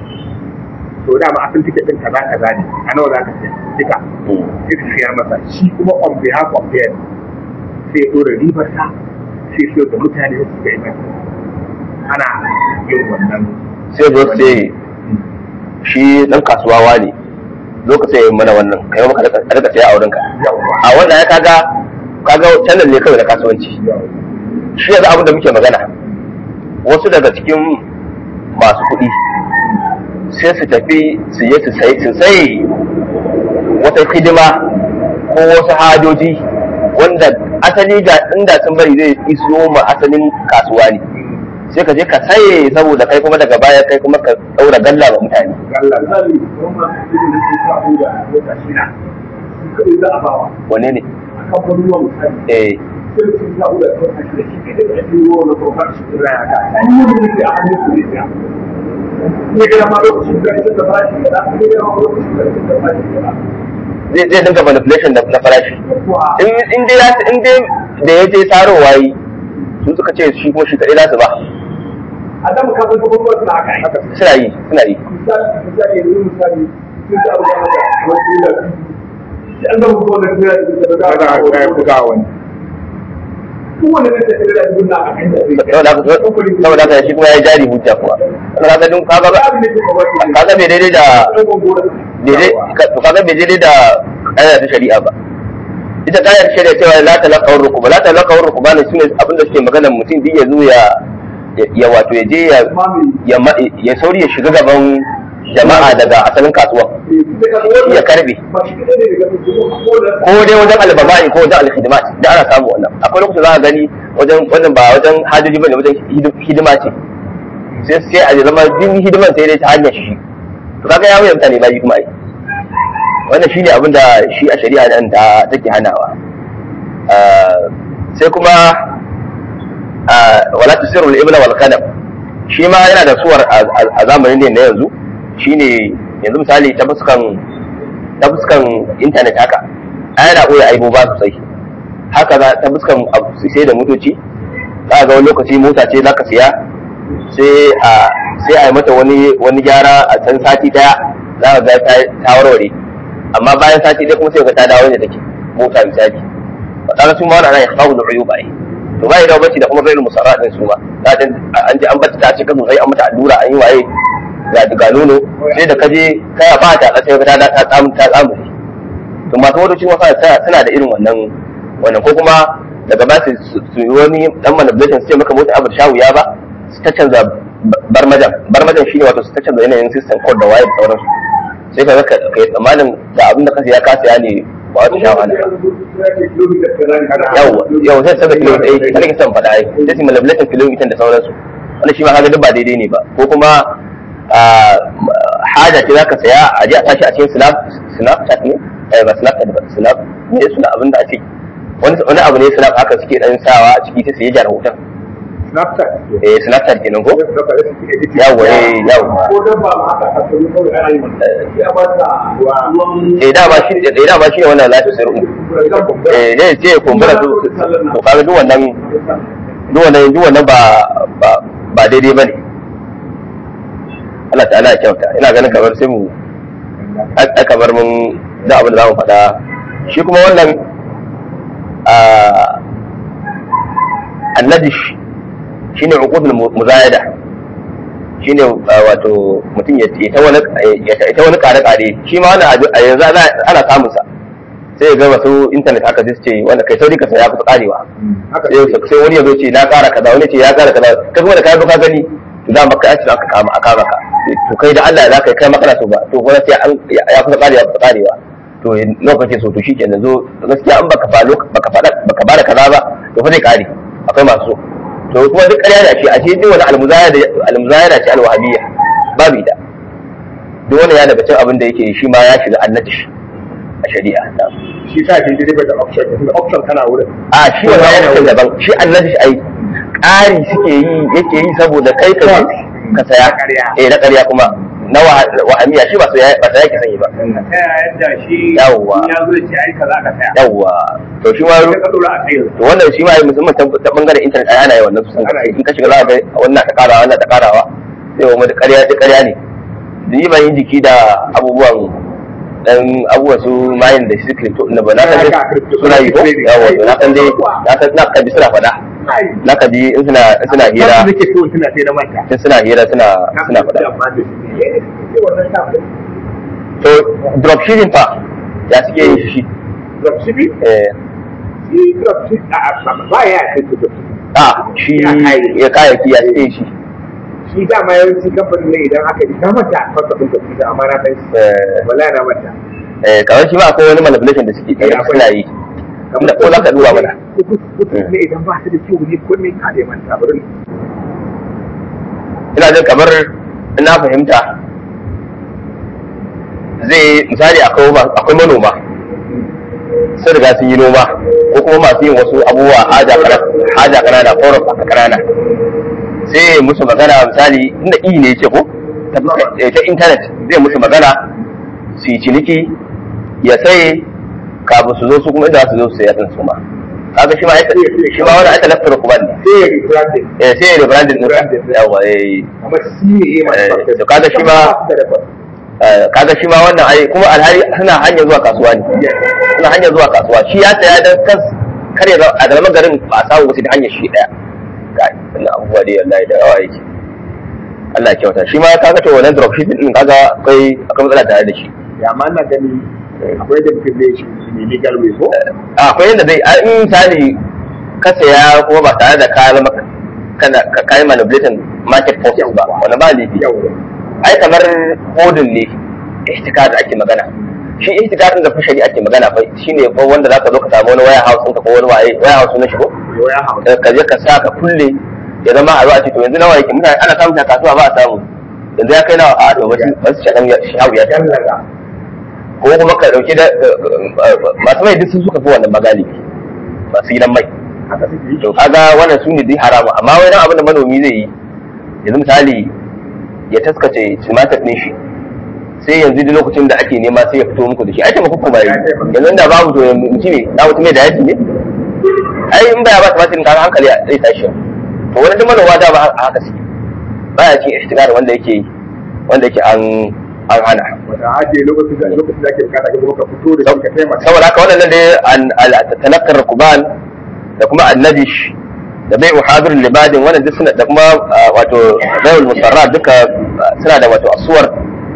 to da ma asalin ticket din kaza kaza ne a nawa za ka siya duka sai su siyar masa shi kuma on behalf of them sai ya dora ribar sa sai so da mutane su ga event ana yin wannan sai zo sai shi dan kasuwa wani lokacin ya mana wannan kai maka a rika saya a wurinka a wannan ya kaga kaga channel ne kawai na kasuwanci shi yanzu abin da muke magana wasu daga cikin masu kuɗi sai su tafi su je su sai su sai wata hidima ko wasu hajoji wanda asali ga inda sun bari zai iso ma asalin kasuwa ne sai ka je ka saye saboda kai kuma daga baya kai kuma ka ɗaura galla ga mutane Allah zali kuma irin da ke sa da wata shida su kai za a bawa wane ne akan wani ruwa misali eh sai su sa da wata shida shi ke da shi ruwa na kofar shi da ya ka an yi wani da a hannun su ne ya ne ga ma lokacin da ita da farashi da ne ga ma lokacin da ita da farashi da zai zai dinga manipulation da na farashi in in dai ya in dai da ya je sarowa yi su suka ce shi kuma shi kaɗai za su ba a da muka san kuma suna haka haka suna yi suna yi misali misali yanzu misali sun ta abu da maka wani ila shi an gama kuma da kuma da da da da buga wani duk wanda zai tafi da duk na akan da zai saboda haka saboda haka shi kuma ya jari hujja kuwa wannan kaga dun kaga ba abin da ke kuma wani kaga bai daidai da daidai to kaga bai daidai da ƙa'ida ta shari'a ba ita ƙa'idar shari'a cewa la talaqaw rukuba la talaqaw rukuba ne shine abinda suke magana mutum din ya zo ya ya wato ya je ya ya ma- ya sauri ya shiga gaban jama'a daga asalin kasuwa ya karbe ba shi kadai ne daga cikin ko da ko dai wajen albaba'i ko wajen alhidimat da ana samu wannan akwai lokacin za ka gani wajen wannan ba wajen hajoji bane wajen hidi- hidima ce sai sai a zama jin hidiman sai dai ta hanyar shi to kaga ya wuya mutane ba kuma ai wannan shine abin da shi a shari'a nan ta take hanawa Ah, sai kuma ah, wala tusiru al-ibla wal qadam shi ma yana da suwar a- a a zamanin ne na yanzu shine yanzu misali ta fuskan ta fuskan intanet haka ai yana ɓoye aiboba sosai haka za ta fuskan abu sai da motoci za ga wani lokaci mota ce za ka siya sai a sai a yi mata wani wani gyara a can sati daya za ka ga ta ta warware amma bayan sati daya kuma sai ka ta dawo da take mota misali ba kaga su ma wannan ya kawo da uyuba ai to ba da bacci da kuma bayin musarra din su ma za ta an ji an bata ta cika sosai an mata allura an yi waye ga ga nono sai da kaje kaya ba ta sai ka ta ta tsamu ta tsamu to masu motoci wasa suna da irin wannan wannan ko kuma daga ba su su yi wani dan manipulation su ce maka mota abu shawu ya ba su ta canza barmajan barmajan shine wato su ta canza yanayin system code da waye da sauransu sai ka ga ka yi tsammanin da abin da ka ya kasa ya ne ba wata shawa ne yau yau sai saboda kilomita ɗaya kada ka san faɗa ai sai su manipulation kilomita da sauransu wannan shi ma kaga duk ba daidai ne ba ko kuma haja ce zaka saya a je a tashi a cikin snap snapchat ne eh ba snapchat ba snap ne suna abin da ake wani wani abu ne snap haka suke dan sawa a ciki sai ya jara hoton Snapchat. eh snapchat kenan ko yawa eh yawa Ko dan ba haka ka sani kawai ana yi mata. Ya ba ta ruwan eh da ba shi eh da ba shi ne wannan lafi sirru eh ne ce kumbura su to kaga duk wannan duk wannan duk wannan ba ba ba daidai bane Allah ta'ala ya kyauta ina ganin kamar sai mu ai kamar mun da abin da za mu faɗa shi kuma wannan annadish shine uqudul muzayada shine wato mutum ya ta wani ya ta wani kare kare shi ma wannan a yanzu ana samun sa sai ya ga wasu internet haka sai su ce wanda kai sauri ka saya kusa karewa sai wani ya zo ce na kara kaza wani ce ya kara kaza kai kuma da kai ka gani to za maka aci aka kama aka maka to kai da Allah za ka kai maka so ba to kuma sai an ya kusa karewa kusa karewa to lokacin so to shikenan zo gaskiya an baka fa baka fada baka bada kaza ba to fa zai kare akwai masu to kuma duk ƙarya da shi a ce duk wani almuzaya da almuzaya da ce alwahabiyya babu ita duk wani ya daga cin abin da yake shi ma ya shiga annatish a shari'a Shi sa ke dai da option, da option kana wurin. a shi wannan yana kan daban shi annatish ai ƙari suke yi yake yi saboda kai ka ka saya eh na ƙarya kuma na wahamiya shi ba saya ba saya ke sanyi ba Ta yadda shi Yawwa. ya zo ce ai kaza ka saya. yawwa to shi ma Sai ka dora a kai. to wannan shi ma musamman ta ta bangaren internet ai ana yi wannan kusan Ana yi. in ka shiga za ka ga wannan ta karawa wannan ta karawa sai wa ƙarya duk ƙarya ne ni ban yi jiki da abubuwan dan abubuwan su mayin da su crypto na ba na san dai Haka, crypto suna yi ko trading. yawa to na san dai na san na kaji suna faɗa Ai. na kaji in suna in suna hira Nake so tuna sai na manta. in suna hira suna suna faɗa to dropshipping fa ya suke yin shi Dropshipping? eh Shi dropshipping a ba ya kai to dropshipping. a shi Ya kayayyaki. ya kayayyaki ya suke yin shi Shi dama yawanci kamfanin ne idan aka yi ta manta kwasa ɗin dropshipping amma na san shi. eh Wallahi na manta. eh kamar shi ma akwai wani manipulation da suke Eh, akwai. suna yi Inda ko za ka duba mana Kuɗi ne idan ba su da kyau ne ko ne ka da manta bari. ina jin kamar ina fahimta zai misali akwai ma- akwai manoma sun riga sun yi noma ko kuma masu yin wasu abubuwa haja kana haja kanana forum aka kanana sai ya musu magana misali inda i ne ce ko ta fuska- eh, ta internet zai musu magana su yi ciniki ya sai kafin su zo su kuma inda za su zo su saya din su ma kaga shi ma aika shi ma wani aika laftar kuma ne Sai ya rebranding. eh sai ya rebranding din Rebranding. yawa eh Amma shi ne ya Eh, masu to kaga shi ma- Eh, kaga shi ma wannan ai kuma alhari suna hanyar zuwa kasuwa ne suna hanyar zuwa kasuwa shi ya saya dan kan kar ya zama- a zama garin ba a samu wasu ta hanyar shi daya ga wannan abubuwa dai wallahi da yawa yake Allah ya kyauta shi ma kaga to wannan dropshipping din kaga akwai akwai matsala tare da shi Ya ma na gani akwai da mutum zai shi ne legal way ko? a akwai yadda zai a in misali ka saya kuma ba tare da ka zama kana ka kai manipulating market forces ba wannan ba laifi Yau. ai kamar hodin ne ihtikar da ake magana shi ihtikarin da fashari ake magana fa shine ko wanda zaka zo ka samu wani waya house ɗinka ko wani waye waya house na shigo Yau ya hau. ka je ka sa ka kulle ya zama a zo a ce to yanzu nawa yake mutane ana samun shi a kasuwa ba a samu yanzu ya kai nawa a to wasu wasu shaɗan ya shawu ya ta Jallaga. ko kuma ka ɗauki da masu mai duk sun suka fi wannan magali masu gidan mai Haka suke yi. to kaga wannan su ne dai haramu amma wai dan abin da manomi zai yi yanzu misali ya taskace tumatir ɗin shi sai yanzu duk lokacin da ake nema sai ya fito muku da shi ai taimako kuma yi yanzu da babu to mutum ne na mutum ne da yaki ne ai in baya ba tumatir kaga hankali zai tashi to wani duk manoma da ba haka suke baya cin ihtigar wanda yake wanda yake an an hana Wata ajiye lokacin da lokacin da ake bukata ka zo ka fito da shi ka taimaka. saboda haka wannan dai an talakkar rukuban da kuma annabish da bai uhadir libadin wannan duk suna da kuma wato bai'ul musarra duka suna da wato asuwar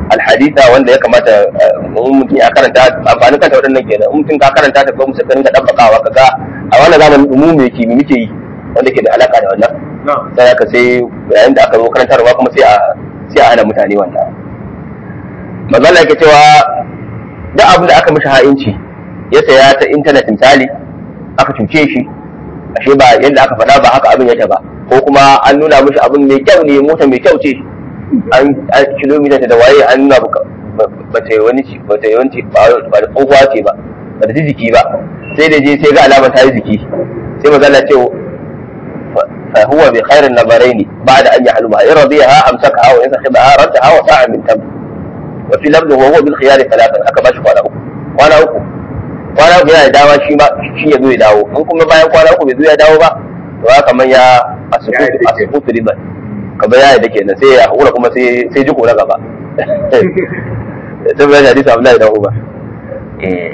alhadisa wanda ya kamata mutum ya karanta amfanin kanta waɗannan kenan in mutum ka karanta ta ko mutum ka rinka dabbakawa kaga a wannan zamanin mu me ke muke yi wanda ke da alaka da wannan sai aka sai yayin da aka zo karantarwa kuma sai a sai a hana mutane wannan magana yake cewa duk abin da aka mishi ha'inci ya saya ta intanet misali aka cuce shi ashe ba yadda aka faɗa ba haka abin yake ba ko kuma an nuna mishi abin mai kyau ne mota mai kyau ce an kilomita da waye an nuna ba ta yi wani ba ta yi wani ba da tsohuwa ce ba ba da jiki ba sai da je sai ga alama ta yi jiki sai magana ce fa huwa bi khairin nazaraini ba'da an yahluha in radiyaha amsakaha wa in sakhibaha raddaha wa sa'a min tam wa fi labdu wa huwa bil khiyari thalathan aka bashi kwana uku kwana uku kwana uku yana da dama shi ma shi ya zo ya dawo in kuma bayan kwana uku bai zo ya dawo ba to haka man ya asubutu riban kamar ya yadda kenan sai ya hakura kuma sai sai jiko na gaba sai bayan hadisi Abdullahi dan Umar eh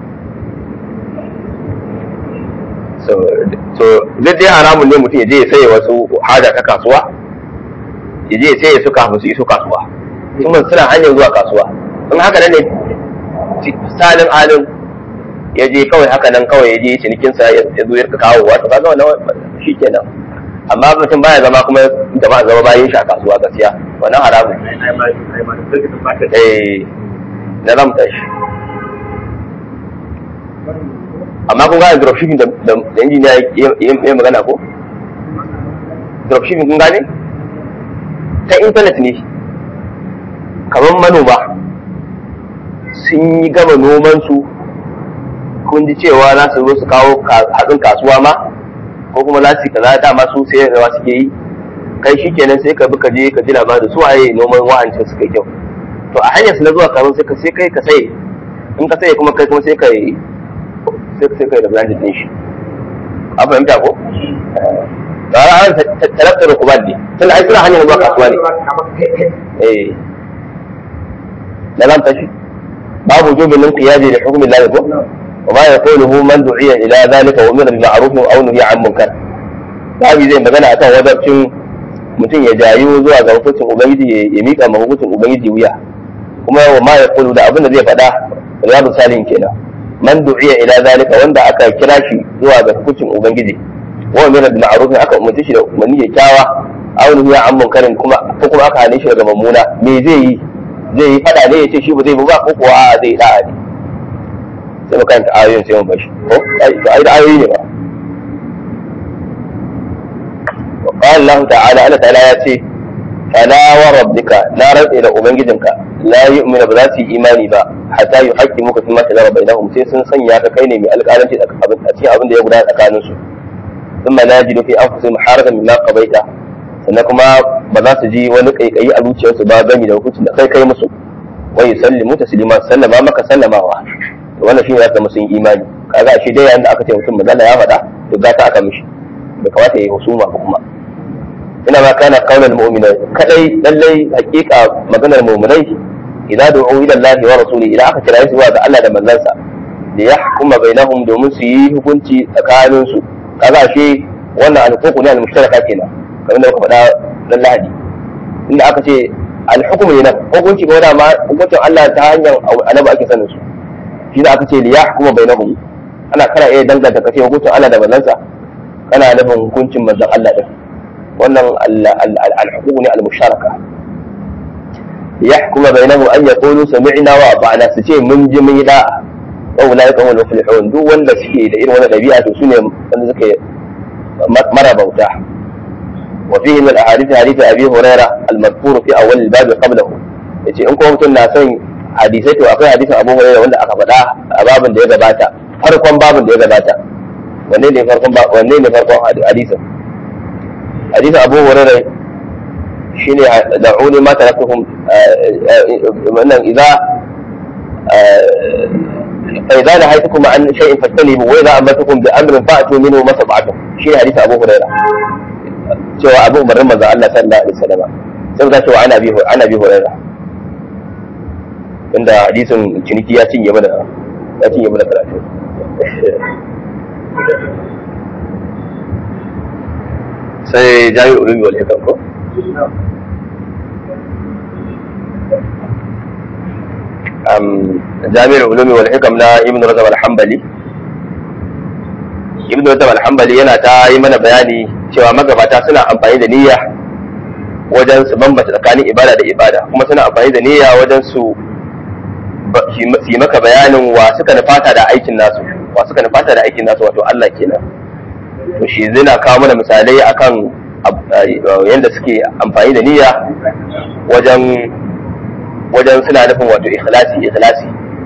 so so duk dai haramun ne mutum ya je ya saye wasu haja ta kasuwa ya je ya saye su kafin su iso kasuwa kuma suna hanyar zuwa kasuwa in haka nan ne salin alin ya je kawai haka nan kawai ya je cinikinsa ya zo ya kawo wato kaga wannan shi kenan amma mutum baya zama kuma jama'a zama bayan shi a kasuwa gaskiya wannan haramun eh na ramta shi amma kun gane dropshipping da injiniya ya magana ko dropshipping kun gane ta intanet ne kamar manoma sun yi gama nomansu kun ji cewa za su zo su kawo hatsin kasuwa ma ko kuma za su kaza dama su sai rawa suke yi kai shi kenan sai ka bi ka je ka ji labarin su waye noman wa'ancin suka kyau to a hanyar su na zuwa kamar sai ka sai kai ka sai in ka sai kuma kai kuma sai kai sai sai kai da branded din shi an fahimta ko Gara an talabta da kuban ne tun ai suna hanyar zuwa kasuwa ne eh da zan tashi babu jubin qiyadi da hukumin lahi ko وما يقوله من دعي الى ذلك وامر بالمعروف او نهي عن منكر babu zai magana akan wajabcin mutum ya jayu zuwa ga hukuncin ubangiji ya mika ma hukuncin ubangiji wuya kuma wa ma yaqulu da abin da zai faɗa riyadu salihin kenan man du'iya ila zalika wanda aka kira shi zuwa ga hukuncin ubangiji wa amira bil ma'ruf aka umarci shi da umarni ya kyawa aw nuhiya an munkarin kuma ko kuma aka hane shi daga mummuna me zai yi zai yi fada ne ya ce shi ba zai ba ko kuwa a'a zai da'a ne sai mu karanta ayoyin sai mu bashi ko ai da ayoyi ne ba wa qala Allah ta'ala Allah ta'ala ya ce fala wa rabbika la rabbi da ubangijinka la yu'minu ba za su yi imani ba hatta yuhaqqimuka fi ma shajara bainahum sai sun sanya ka kai ne mai alƙalanci a cikin abin da ya gudana tsakanin su thumma la yajidu fi anfusihim harajan mimma qabaita sannan kuma ba za su ji wani kaikayi a zuciyarsu ba gami da hukuncin da kai kai musu wa yusallimu taslima sallama maka sallamawa wannan shine zaka musun imani kaga shi dai yayin da aka ce mutum magana ya faɗa to gata aka mishi bai kamata ya yi husuma ba kuma ina ma kana qaulal mu'minai kadai lallai hakika maganar mu'minai idan du'u ila Allah wa rasuli idan aka kira su zuwa ga Allah da manzansa da ya hukuma bainahum domin su yi hukunci tsakanin su kaga shi wannan al-huquq ne al-mushtaraka kenan kamar da muka faɗa ran Lahadi inda aka ce al-hukmu ne hukunci ko da ma hukuncin Allah ta hanyar annabi ake sanin su shi da aka ce liya hukuma bainahum ana kana iya danganta kace hukuncin Allah da manzansa kana nufin hukuncin manzon Allah din wannan al-huquq ne al-musharaka yahkuma bainahum an yaqulu sami'na wa ata'na su ce mun ji mun yi da'a wa ulaika hum al-muflihun duk wanda suke da irin wannan dabi'a to sune wanda suke mara bauta وفيه من الاحاديث حديث ابي هريره المذكور في اول الباب قبله yace in kuma mutum na son hadisai to akwai hadisin Abu Hurairah wanda aka faɗa a babin da ya gabata farkon babin da ya gabata wanne ne farkon wanne ne farkon hadisin hadisin Abu Hurairah shine da'uni ma taraktuhum wannan idza فإذا نهيتكم عن شيء فاجتنبوا وإذا أمرتكم بأمر فأتوا منه ما استطعتم شيء حديث أبو هريرة cewa abu umarnin manzo Allah sallallahu alaihi wasallam sai ka cewa ana bi ana bi hurairah inda hadisin ciniki ya cinye mana ya cinye mana karatu sai jami'ul ulumi wal hikam ko jami'ar ulumi wal hikam na ibn rajab al-hanbali ibn rajab al-hanbali yana ta yi mana bayani cewa magabata suna amfani da niyya wajen su bambata tsakanin ibada da ibada kuma suna amfani da niyya wajen su yi maka bayanin wa suka nufata da aikin nasu wa suka nufata da aikin nasu wato Allah kenan to shi zai kawo mana misalai akan yadda suke amfani da niyya wajen wajen suna nufin wato ikhlasi ikhlasi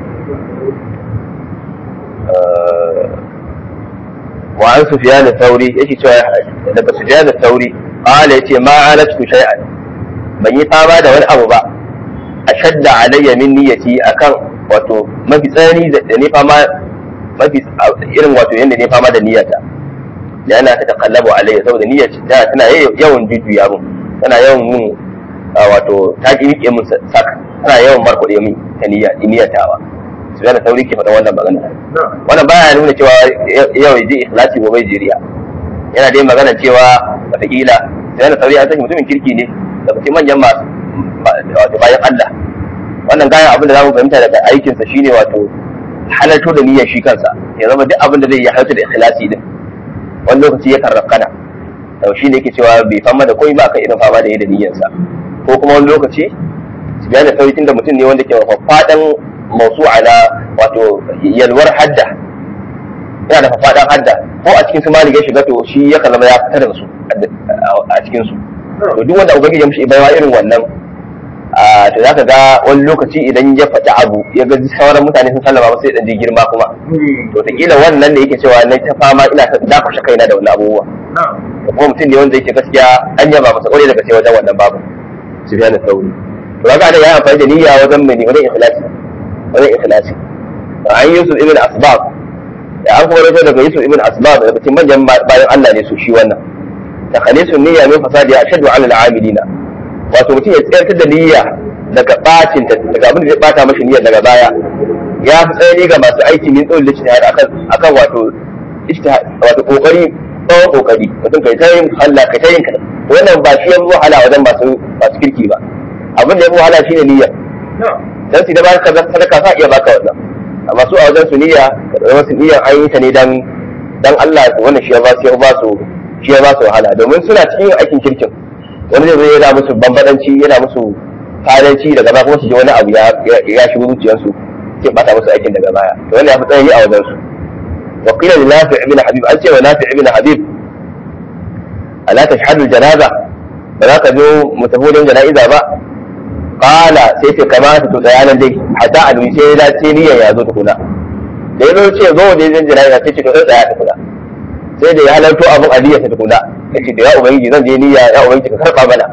wa an sufyan al-thawri yake cewa daga sufyan al-thawri qala yace ma alatu shay'an ban yi fama da wani abu ba ashadda alayya min niyyati akan wato mafi tsani da ne fama mafi irin wato yanda ne fama da niyyata da yana ta takallabu alayya saboda niyyar ta tana yawan jujjuya mun tana yawan mun wato ta ki rike mun sak tana yawan markuɗe mun ta niyya niyyatawa su yana sauri ke faɗa wannan magana wannan baya nuna cewa yau ji ikhlasi ko bai jiriya yana dai magana cewa wataƙila su yana sauri an sani mutumin kirki ne da cikin manyan masu wato bayan Allah wannan gayan abin da za mu fahimta daga aikinsa shine wato halarto da niyyar shi kansa ya zama duk abin da zai yi halarta da ikhlasi din wani lokaci ya karrakana to shi ne yake cewa bai fama da komai ba kan irin fama da yi da niyyarsa ko kuma wani lokaci su biya da sauyi da mutum ne wanda ke faɗan mausu'a na wato yalwar hadda yana da faɗan hadda ko a cikin su malik ya shiga to shi ya zama ya fitar da su a cikin su to duk wanda ubangiji ya mishi baiwa irin wannan to za ka ga wani lokaci idan ya faɗi abu ya ga sauran mutane sun sallama ba sai dan je girma kuma to ta wannan da yake cewa na ta fama ina ta dakushe kaina da wani abubuwa da kuma mutum ne wanda yake gaskiya an yaba masa kwarai daga sai wajen wannan babu su biya da sauri to kaga da ya amfani da niyya wajen mai wajen ikhlasi wajen ikhlasi an yusuf ibn asbab da an kuma rajo daga yusuf ibn asbab daga cikin manyan bayan Allah ne su shi wannan takhalisun niyya min fasadi ashaddu ala al-amilina wato mutum ya tsayar da niyya daga bacin daga abin da zai bata mashi niyyar daga baya ya fi tsayani ga masu aiki min tsawon ijtihad akan akan wato ijtihad wato kokari tsawon kokari mutum kai ta yin Allah kai ta yin kai wannan ba shi ya fi wahala wajen masu masu kirki ba abin da ya fi wahala shine niyya dan su da ba ka sadaka sa iya baka wannan amma su a wajen su niyya ka zama su niyyar an yi ta ne dan dan Allah wannan shi ya ba su ya ba su shi ya ba su wahala domin suna cikin aikin kirkin wani zai yana musu bambadanci yana musu fadanci daga baya kuma su ji wani abu ya shigo zuciyarsu ke bata musu aikin daga baya to wanda ya fi tsanani a wajen su wa qila li nafi ibn habib an ce wa nafi ibn habib ala tashhadu janaza ba za ka zo mu tafi wajen jana'iza ba qala sai ce kamata to tsaya nan dai hatta alwi sai ya dace niyyar ya zo tukuna da ya zo ce zo wajen jana'iza sai ce to sai tsaya tukuna sai da ya halarto abin aliyya ta tukuna ya ce da ya ubangiji zan je niyya ya ubangiji ka karɓa mana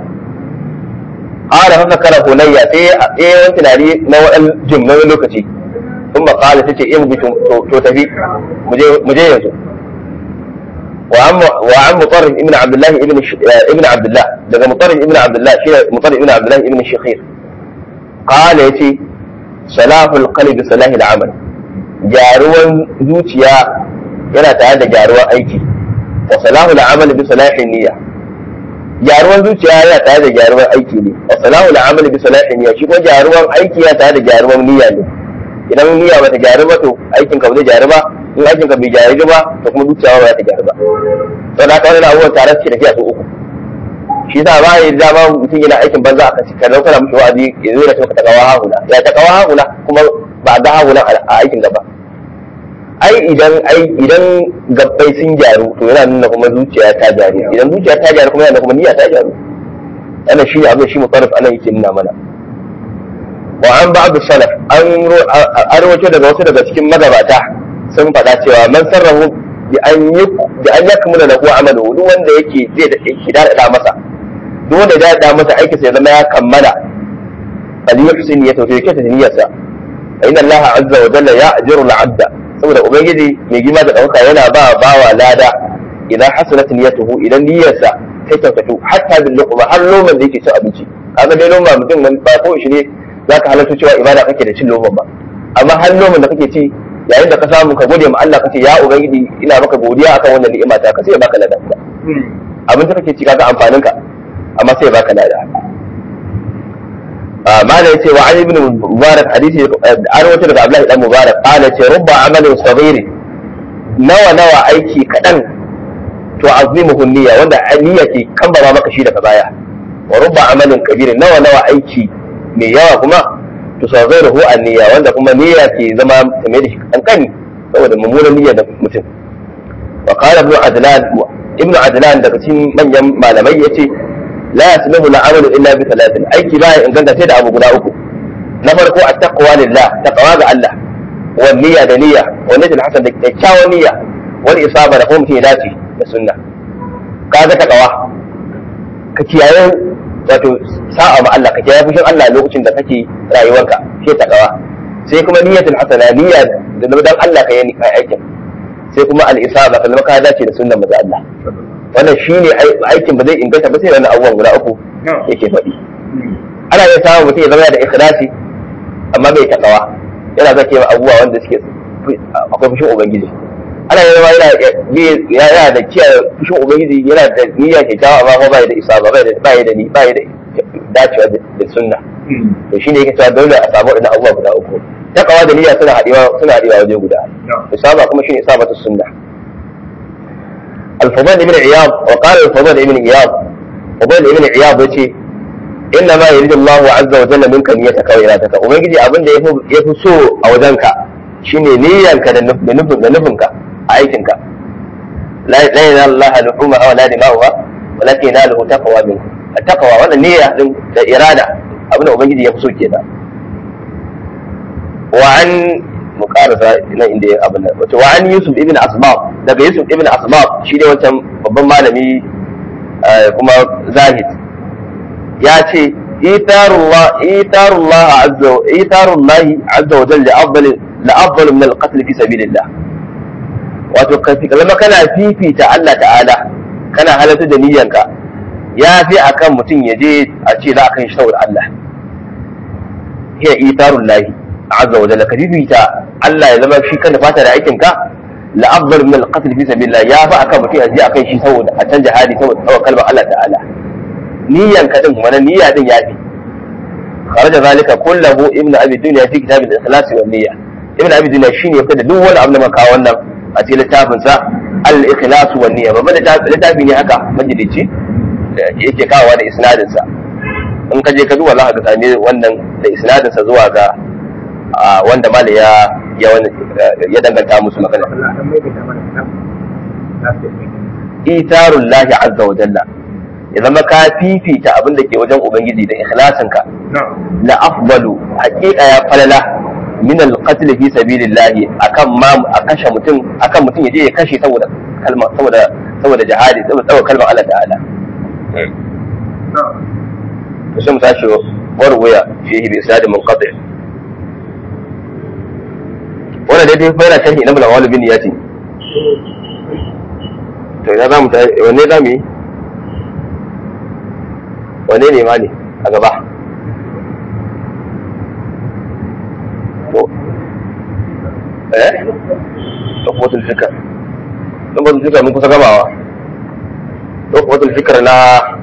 ƙara haka kara hunayya sai ya yi wani tunani na waɗan jim na wani lokaci sun ba ƙala ta ce in bi to tafi mu je yanzu wa an mutarrif ibn abdullahi ibn abdullah daga mutarrif ibn abdullah shi mutarrif ibn abdullahi ibn shakhir ƙala ya ce salahul qalbi salahil amal gyaruwan zuciya yana tare da gyaruwar aiki wa salahu al'amal bi salahin niyya gyaruwar zuciya yana tare da gyaruwar aiki ne wa salahu al'amal bi salahin niyya shi kuma gyaruwar aiki yana tare da gyaruwar niyya ne idan niyya bata gyaru ba to aikin ka bai gyaru ba in aikin ka bai gyaru ba to kuma zuciya ba ta gyaru ba to da kawai abubuwan tare suke tafiya su uku shi yasa ba ya dama mutum yana aikin banza aka ci kana kana mishi wa'azi ya zo da ta kawa hahuna ya ta kawa hahuna kuma ba ga hahuna a aikin gaba ai idan ai idan gabbai sun gyaru to yana nuna kuma zuciya ta gyaru idan zuciya ta gyaru kuma yana kuma niyya ta gyaru wannan shi ne abin shi mutarrif anan yake nuna mana wa an ba'd salaf an arwato daga wasu daga cikin magabata sun faɗa cewa man sarrahu bi an yi bi an yakmula lahu amalu duk wanda yake zai da hidar da masa duk wanda ya da masa aikin sa ya zama ya kammala bal yuhsin ya tawfiq ta niyyarsa inna allaha azza wa jalla ya'jiru al-'abda saboda ubangiji mai gima da ɗauka yana ba bawa lada idan hasanat niyyatuhu idan niyyarsa ta kyautatu hatta bil luqma har loman da yake cin abinci kaga dai loma mutum ba ko shi ne zaka halarta cewa ibada kake da cin loman ba amma har loman da kake ci yayin da ka samu ka gode ma Allah kace ya ubangiji ina maka godiya akan wannan ni'ima ta ka sai ya baka ladan ka abin da kake ci kaga amfanin ka amma sai ya baka lada ما لا يتي وعن ابن مبارك حديث أروة لك عبد الله بن مبارك قال يتي رب عمل صغير نوى نوى أيكي كدن تعظمه النية وأن النية كم بما مكشي لك بايا ورب عمل كبير نوى نوى أيكي من يوى كما تصغيره النية وأن كما نية كي زمان تميرش أنكني saboda mummunan niyyar da mutum wa qala ibn adlan ibn adlan daga cikin manyan malamai yace la yasluhu al-amalu illa bi thalathin aiki ba inganta sai da abu guda uku na farko at-taqwa lillah taqwa ga Allah wa niyya da niyya wa niyyat hasan da kyakkyawan niyya wal isaba da kuma mutum ya dace da sunna kaga taqwa ka kiyaye wato sa'a ma Allah ka kiyaye fushin Allah lokacin da kake rayuwarka sai taqwa sai kuma niyyatul hasana niyya da dan Allah ka yi aikin sai kuma al-isaba ka zama ka dace da sunnar manzo Allah wannan shine aikin ba zai inganta ba sai wannan abubuwan guda uku yake faɗi ana iya samun mutum ya zama da ikhlasi amma bai takawa yana zake ma abubuwa wanda suke akwai fushin ubangiji ana iya zama yana yana da kiyaye fushin ubangiji yana da niyya kyakkyawa amma ba bai da isaba bai da bai da ni bai da dacewa da sunna to shine yake cewa dole a samu wadannan abubuwa guda uku takawa da niyya suna haɗewa suna haɗewa waje guda isaba kuma shine isabatu sunna الفضيل ابن عياض وقال الفضيل ابن عياض فضيل ابن عياض yace inna ma yuridu Allahu azza wa jalla minka niyyataka wa iradaka ubangiji abin da yafi so a wajenka shine niyyanka da nufin da nufinka a aikinka la ilaha Allah luhuma wa la dima'uha walakin yanaluhu taqwa minkum at-taqwa wannan niyya din da irada abin da ubangiji yafi so kenan wa an mu karasa nan inda ya abin nan wato wa an yusuf ibn asbab daga yusuf ibn asbab shi ne wancan babban malami kuma zahid ya ce itarullah itarullah azza itarullah azza wa jalla afdal la afdal min al-qatl fi sabilillah wato ka zama kana fifita Allah ta'ala kana halatta da niyyanka ya fi akan mutum ya je a ce za a kan shi saboda Allah hiya itarullahi azza wa jalla ka fifita Allah ya zama shi kan fata da aikin ka la afdal min al-qatl fi sabilillah ya fa akan mutum ya akan shi saboda a can jihadi saboda saboda kalmar Allah ta'ala niyyan ka din wannan niyya din ya fi kharaja zalika kullahu ibnu abi dunya fi kitab al-ikhlas wa niyya ibnu abi dunya shine ya fada duk wani abu da maka wannan a cikin littafin sa al-ikhlas wa niyya babban littafi ne haka majalici yake kawowa da isnadin sa in ka je ka duba za ka same wannan da isnadin sa zuwa ga wanda mali ya ya danganta musu magana itarun lahi azza wa jalla ya zama ka fifita abin da ke wajen ubangiji da ikhlasinka la afdalu haqiqa ya falala min al-qatl fi sabilillah akan ma a kashe mutum akan mutum yaje ya kashe saboda kalma saboda saboda jihadi saboda kalmar Allah ta'ala to sai mu tashi warwaya fihi bi isnad munqati' wannan dai dai fara sharhi na bulawal bin yati to ina zamu ta wanne zamu yi wanne ne ma ne a gaba to eh lokacin fikar lokacin fikar mun kusa gamawa lokacin fikar na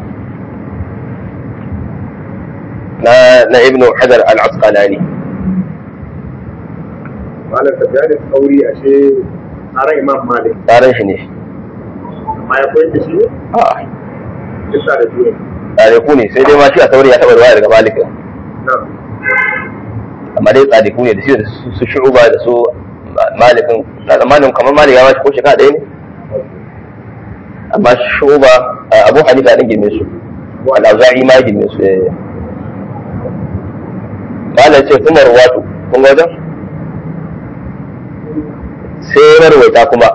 na na ibnu hajar al-asqalani malam tafiya da sauri a ce tsaron imam malik tsarin shi ne amma ya koyar da shi ne a bisa da jure tsariku ne sai dai ma shi a sauri ya taɓa ruwa daga malikin amma dai tsariku ne da shi da su shu'uba da su malikin na zamanin kamar malik ya wace ko shekara ɗaya ne amma shu'uba abu hanifa ɗin girme su al'auza'i ma girme su malam ce kuma ruwatu kun ga wajen sai marwaita kuma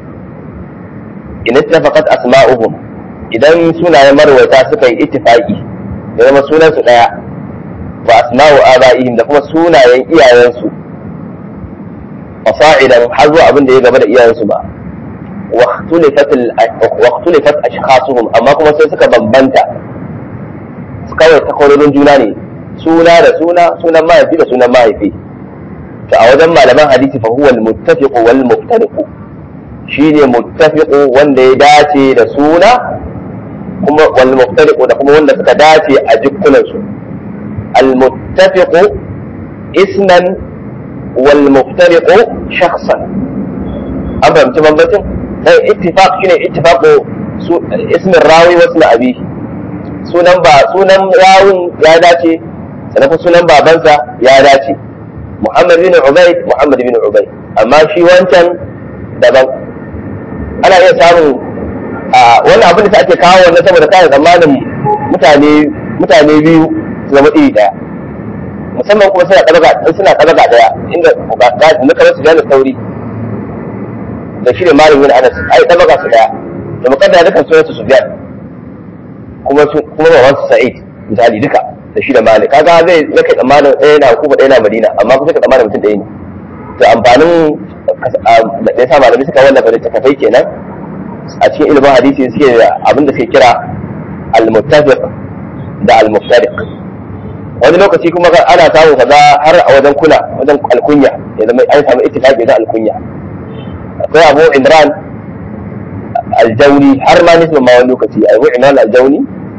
in ittafaqat asma'uhum idan sunayen marwaita suka yi ittifaqi da zama sunan su daya wa asma'u aba'ihim da kuma sunayen iyayensu fasa'idan har zuwa abin da ya gaba da iyayensu ba wa ikhtilafat ashkhasuhum amma kuma sai suka bambanta su kawai takwarorin juna ne suna da suna sunan mahaifi da sunan mahaifi to a wajen malaman hadisi fa huwa al-muttafiq wal muftariq shine muttafiq wanda ya dace da suna kuma wal muftariq da kuma wanda suka dace a jikkunan su المتفق اسما والمفترق شخصا أم فهمت بمبتن اتفاق شنو اتفاق اسم الراوي واسم أبيه sunan ba sunan rawun ya dace sannan kuma sunan babansa ya dace Muhammad bin Ubayd Muhammad bin Ubayd amma shi wancan daban ana iya samun wannan abin da ake kawo wannan saboda kayan tsammanin mutane mutane biyu su zama iri daya musamman kuma suna ɗabaga suna ɗabaga daya inda na kamar su jana sauri da shi ne malamin Anas ai ɗabaga su daya da mukaddara dukan sunan su Sufyan kuma kuma baban su Sa'id misali duka da shi da Malik kaga zai zaka tsammanin ɗaya na Kufa ɗaya na Madina amma kuma sai ka tsammanin mutum ɗaya ne to amfanin da ya sa malamai suka wallafa da takafai kenan a cikin ilimin hadisi suke da abin da suke kira al-muttafiq da al-muftariq wani lokaci kuma ana samun kaza har a wajen kula wajen alkunya ya zama an samu ittifaqi da alkunya akwai Abu Imran al-Jawni har ma nisba ma wani lokaci Abu Imran al-Jawni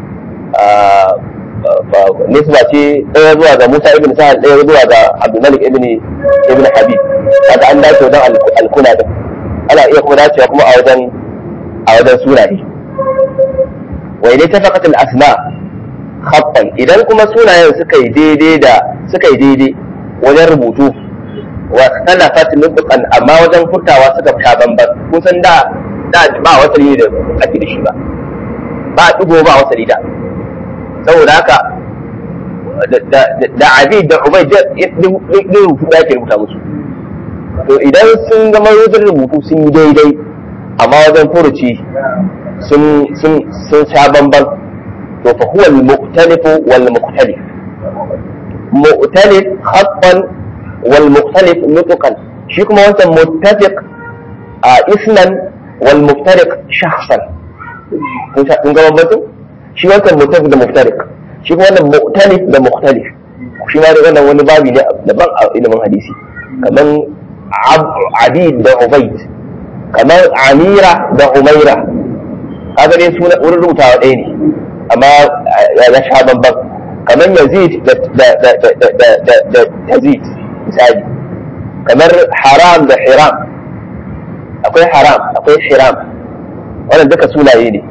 nisba ce ɗaya zuwa ga Musa ibn Sa'ad ɗaya zuwa ga Abdul Malik ibn ibn Habib kaga an dace wajen alkuna din ana iya kuma dacewa kuma a wajen a wajen sunaye wa idan tafaqat al-asma khaffan idan kuma sunayen suka yi daidai da suka yi daidai wajen rubutu wa talafat nutqan amma wajen furtawa suka fita bamban kun san da da ba wasali da ake da shi ba ba digo ba wasali da saboda haka da abid da ubai da rubutu da ake rubuta musu to idan sun zama wajen rubutu sun yi daidai amma wajen furuci sun sun sun sha bamban to fa huwa al-mu'talif wal mukhtalif mu'talif khattan wal mukhtalif nutqan shi kuma wancan muttafiq a isman wal muftariq shakhsan kun ga bambancin shi wancan muttafiq da muftariq shi kuma wannan mu'talif da mukhtalif shi ma da wannan wani babi ne daban a ilimin hadisi kaman abid da ubayd kamar amira da umaira kaga dai suna wurin rubutawa ɗaya ne amma ya sha bambam kamar yazid da yazid misali kamar haram da hiram akwai haram akwai hiram wannan duka sunaye ne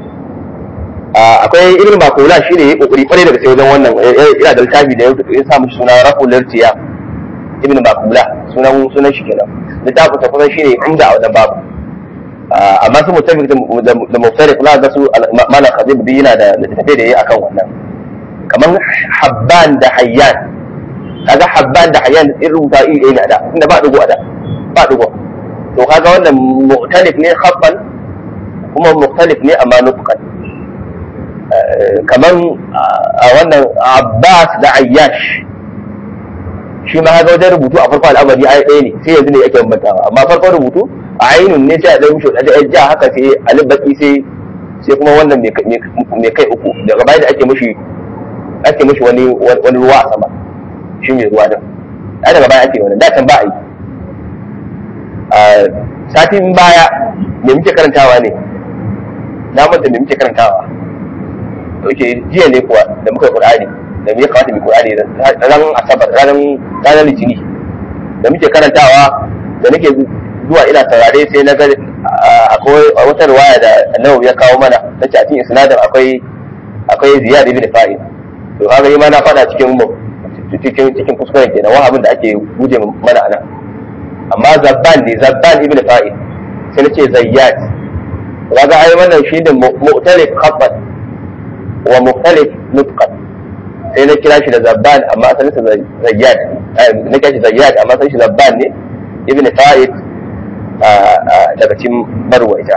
akwai irin makula shi ne ya kokari kwarai daga sai wajen wannan yana da littafi da ya sa mishi suna rafu lirtiya ibn makula sunan sunan shi kenan littafin ta kusan shi ne umda a wajen babu amma su mutafi da muftarik za ga su mala khabib bi yana da littafi da yayi akan wannan kamar habban da hayyan kaga habban da hayyan in rubuta iri ɗaya ne da inda ba dugo da ba dugo to kaga wannan mu'talif ne khabban kuma mukhtalif ne amma nutqan kamar a wannan abbas da ayyash shi ma haka wajen rubutu a farko al'amari ai ɗaya ne sai yanzu ne ake bambantawa amma farkon rubutu a ainun ne sai a ɗan mishi da ja haka sai alif baki sai sai kuma wannan mai kai uku daga baya da ake mishi ake mishi wani wani ruwa a sama shi mai ruwa din ai daga baya ake wannan da can ba a yi a satin baya me muke karantawa ne na manta me muke karantawa ok jiya ne kuwa da muka yi qur'ani da me ya kamata mu qur'ani ran asabar ranar ranar litini da muke karantawa da nake zuwa ina saurare sai na ga akwai wata riwaya da annabi ya kawo mana ta ce a cikin isnadin akwai akwai ziyad ibn fa'il to kaga yi ma na fada cikin cikin cikin kuskuren kenan wani abin da ake guje mana anan amma zabban ne zabban ibn fa'il sai nace zayyad kaga ai wannan shi da mu'talif khabbat wa mukhtalif nutqan sai na kira shi da zabban amma asalin sa zayyad na kira shi zayyad amma asalin shi zabban ne ibn fa'id daga cikin marwaita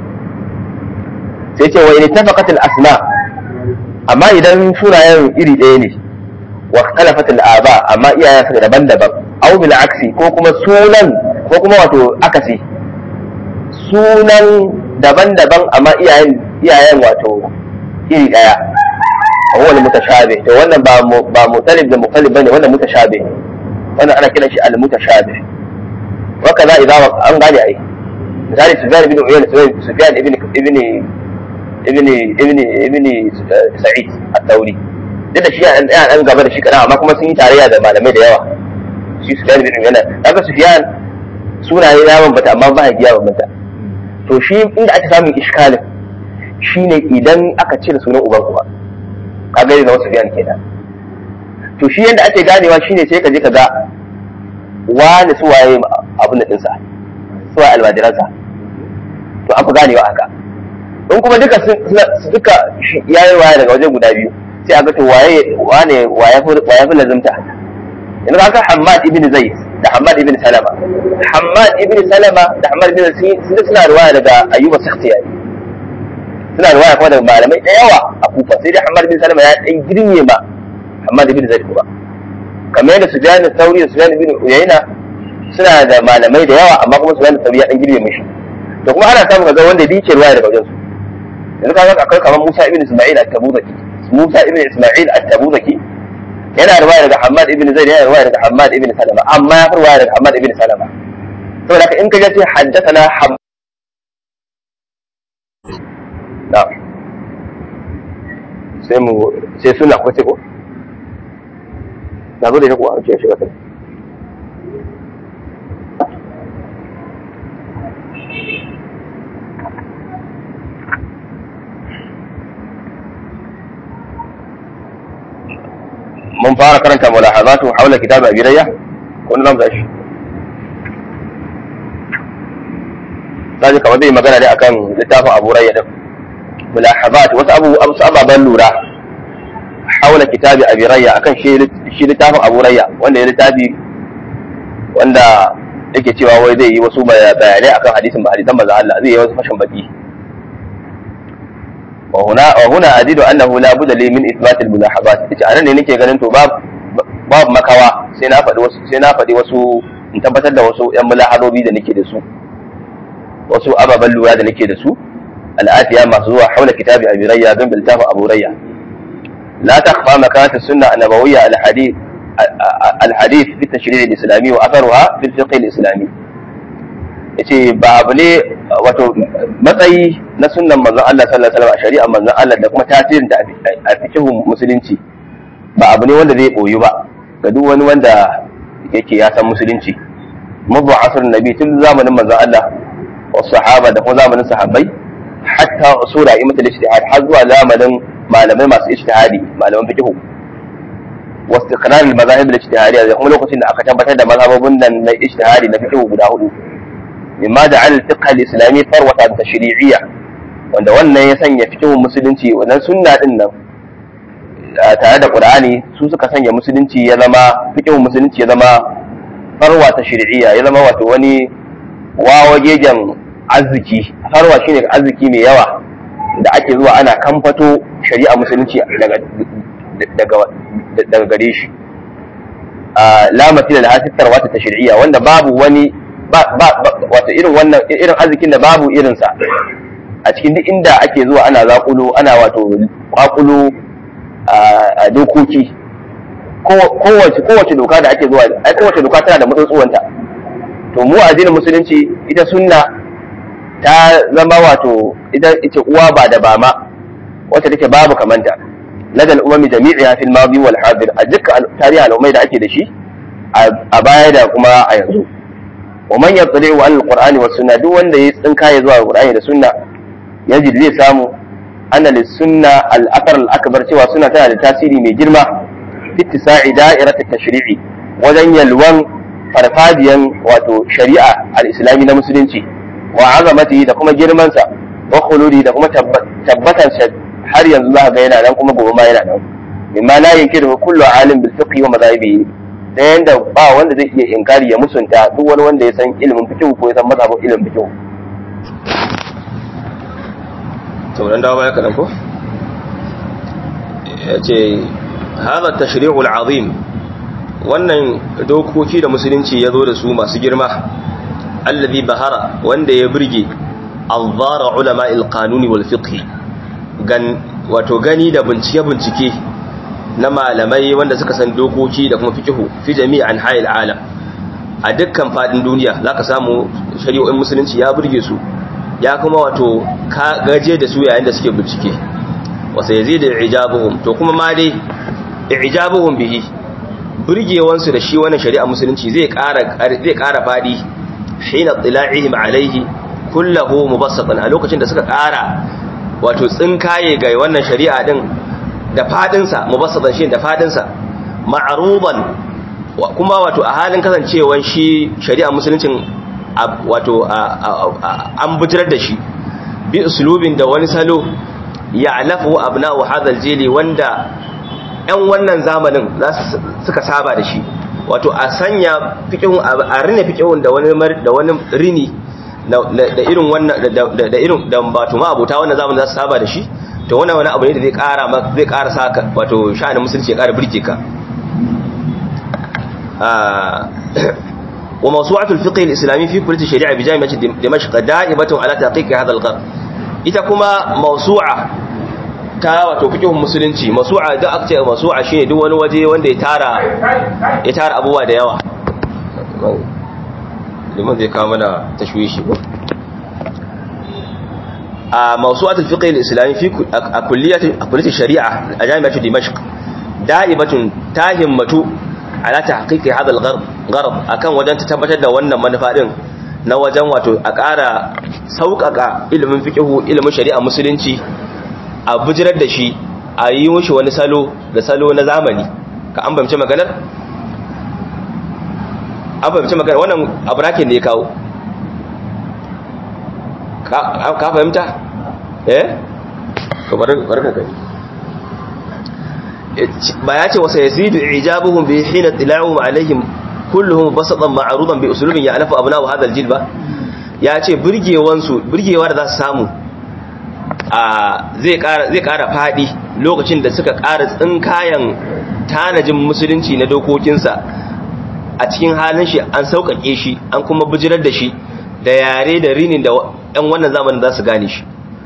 sai ce wa in tafaqat al asma amma idan sunayen iri ɗaya ne wa ikhtalafat al aba amma iyayen su daban-daban aw bil aksi ko kuma sunan ko kuma wato akasi sunan daban-daban amma iyayen iyayen wato iri ɗaya هو المتشابه to wannan ba ba mutalib da mutalib bane wannan mutashabih wannan ana kiran shi al-mutashabih wa kaza idza an gane ai misali Sufyan ibn Uyayna Sufyan ibn ibn ibn ibn ibn Sa'id at-Tawri duk da shi yana ɗan gaba da shi kaɗan amma kuma sun yi tarayya da malamai da yawa shi Sufyan bin Uyayna kaga Sufyan sunaye ya bambanta amma ba ya bambanta to shi inda ake samun iskalin shine idan aka cire sunan uban kuma kaga ne na wasu biyan kenan to shi yanda ake ganewa shine sai ka je ka ga wani suwaye abin da dinsa suwaye almajiransa to an fi ganewa haka in kuma duka duka yayi waya daga waje guda biyu sai a ga to waye wane waye fi lazimta yanzu ka Hammad ibn Zaid da Hammad ibn Salama Hammad ibn Salama da Hammad ibn Zaid sun suna riwaya daga Ayyuba Sakhtiyani suna riwaya kuma daga malamai da yawa a Kufa sai dai Hammad ibn Salama ya dan girme ma Hammad ibn Zaid kuma kamar yadda Sufyan al-Thawri da Sufyan ibn Uyayna suna da malamai da yawa amma kuma Sufyan al-Thawri ya dan girme mishi to kuma ana samun ga wanda yake riwaya daga wajen su yanzu kaga akwai kamar Musa ibn Isma'il at-Tabuzaki Musa ibn Isma'il at-Tabuzaki yana riwaya daga Hammad ibn Zaid yana riwaya daga Hammad ibn Salama amma ya riwaya daga Hammad ibn Salama saboda haka in ka ce haddathana Hammad na'am sai mu sai suna ko sai ko na zo da ita ko a ce shiga kai mun fara karanta mulahazatu haula kitab abi rayya ko nan da shi sai kamar zai magana ne akan littafin abu rayya din mulahazat wasu abu wasu ababan lura haula kitab abi rayya akan shi shi littafin abu rayya wanda ya littafi wanda yake cewa wai zai yi wasu bayanai akan hadisin ba hadisan manzo Allah zai yi wasu fashin baki وهنا وهنا أزيد أنه لا بد لي من إثبات الملاحظات ita anan ne nake ganin to babu makawa sai na faɗi wasu sai na faɗi wasu in tabbatar da wasu ƴan mulahazobi da nake da su wasu ababen lura da nake da su al'atiya masu zuwa haula kitabi abi rayya don biltafa abu rayya la takhfa makanat sunna an-nabawiyya al-hadith al-hadith fi tashri' al-islami wa atharuha fi al-fiqh al-islami yace ba abu ne wato matsayi na sunnan manzon Allah sallallahu alaihi wasallam a shari'a manzon Allah da kuma tasirin da a fikihun musulunci ba abu ne wanda zai boyu ba ga duk wani wanda yake ya san musulunci mabu asr nabi tun zamanin manzon Allah wa sahaba da kuma zamanin sahabbai hatta usura imatul ijtihad har zuwa zamanin malamai masu ijtihadi malaman fikihu wa istiqrar al-mazahib al-ijtihadiyya da kuma lokacin da aka tabbatar da mazhabobin nan na ijtihadi na fikihu guda hudu mimma da al fiqh al-islami farwata tashri'iyya wanda wannan ya sanya fikihun musulunci wannan sunna din nan tare da qur'ani su suka sanya musulunci ya zama fikihun musulunci ya zama farwa tashri'iyya ya zama wato wani wawagejen arziki farwa shine arziki mai yawa da ake zuwa ana kamfato shari'a musulunci daga daga gare shi la matila da hasittar wata tashri'iyya wanda babu wani wato irin wannan irin arzikin da babu irinsa a cikin duk inda ake zuwa ana zakulo ana wato kwakulo a dokoki kowace kowace doka da ake zuwa ai kowace doka tana da matsatsuwanta to mu addinin musulunci ita sunna ta zama wato ita ita uwa ba da bama wacce take babu kamanta ladal umami jami'a fil madi wal hadir a dukkan tarihi al'ummai da ake da shi a baya da kuma a yanzu wa man yattali'u an alqur'ani was sunna duk wanda ya tsinka ya zuwa alqur'ani da sunna yaji zai samu anna lis sunna al athar al akbar cewa sunna tana da tasiri mai girma fi tisa'i da'irat at tashri'i wajen yalwan farfadiyan wato shari'a al islami na musulunci wa azamati da kuma girman sa wa khuludi da kuma tabbatan sa har yanzu za ga yana nan kuma gobe ma yana nan mimma la yankiru kullu alim bil fiqh wa madhahibi ta yanda ba wanda zai iya inkari ya musunta duk wani wanda ya san ilimin fikihu ko ya san mazhabin ilimin fikihu to dan dawo baya kadan ko yace hadha tashri'ul azim wannan dokoki da musulunci ya zo da su masu girma allazi bahara wanda ya burge anzara ulama al-qanuni wal fiqh gan wato gani da bincike bincike na malamai wanda suka san dokoki da kuma fikihu fi jami'an hayil alam a dukkan fadin duniya zaka samu shari'o'in musulunci ya burge su ya kuma wato ka gaje da su yayin da suke bincike wasa yazidu ijabuhum to kuma ma dai i'jabuhum bihi burgewansu da shi wannan shari'a musulunci zai ƙara zai ƙara fadi hina tila'ihim alaihi kullahu mubassatan a lokacin da suka ƙara wato tsinkaye ga wannan shari'a din da fadin sa mubassatan shi da fadin sa ma'ruban kuma wato a halin kasancewan shi shari'a musuluncin wato an bujirar da shi bi uslubin da wani salo ya'lafu abna'u hadha jili wanda ‘yan wannan zamanin suka saba da shi wato a sanya fikihun a rine fikihun da wani da wani rini da irin wannan da irin da wato ma abota wannan zamanin za su saba da shi to wannan wani abu ne da zai kara zai kara saka wato sha'anin musulunci ya kara birke ka wa mawsu'atul fiqh al-islami fi kullati shari'a bi jami'ati dimashq da'ibatun ala taqiq hadha al-qarn ita kuma mawsu'a ta wato fikihun musulunci masu'a da aka ce masu'a shine duk wani waje wanda ya tara ya tara abubuwa da yawa liman zai kawo mana tashwishi ko a mawsu'atul fiqh al-islami fi a kulliyat a kulliyat shari'a a jami'atu dimashq da'ibatun tahimmatu ala tahqiqi hadha al-gharb akan wajen ta tabbatar da wannan manufa din na wajen wato a ƙara sauƙaƙa ilimin fiqhu ilimin shari'a musulunci a bujirar da shi a yi mushi wani salo da salo na zamani ka an bamce maganar? an bamce maganar wannan abu rakin da ya kawo ka fahimta? eh? ka barka gani ba ya ce wasa ya zidu ijabuhun bi hina tila'u alaihim kulluhum basatan ma'arudan bi usulubin ya alafa abuna wa hadal jil ba ya ce burgewansu burgewa da za su samu zai kara fadi lokacin da suka kara tsinkayan tanajin musulunci na dokokinsa a cikin halin shi an sauƙaƙe shi an kuma bijirar da shi da yare da rinin da ‘yan wannan zamanin za su gane shi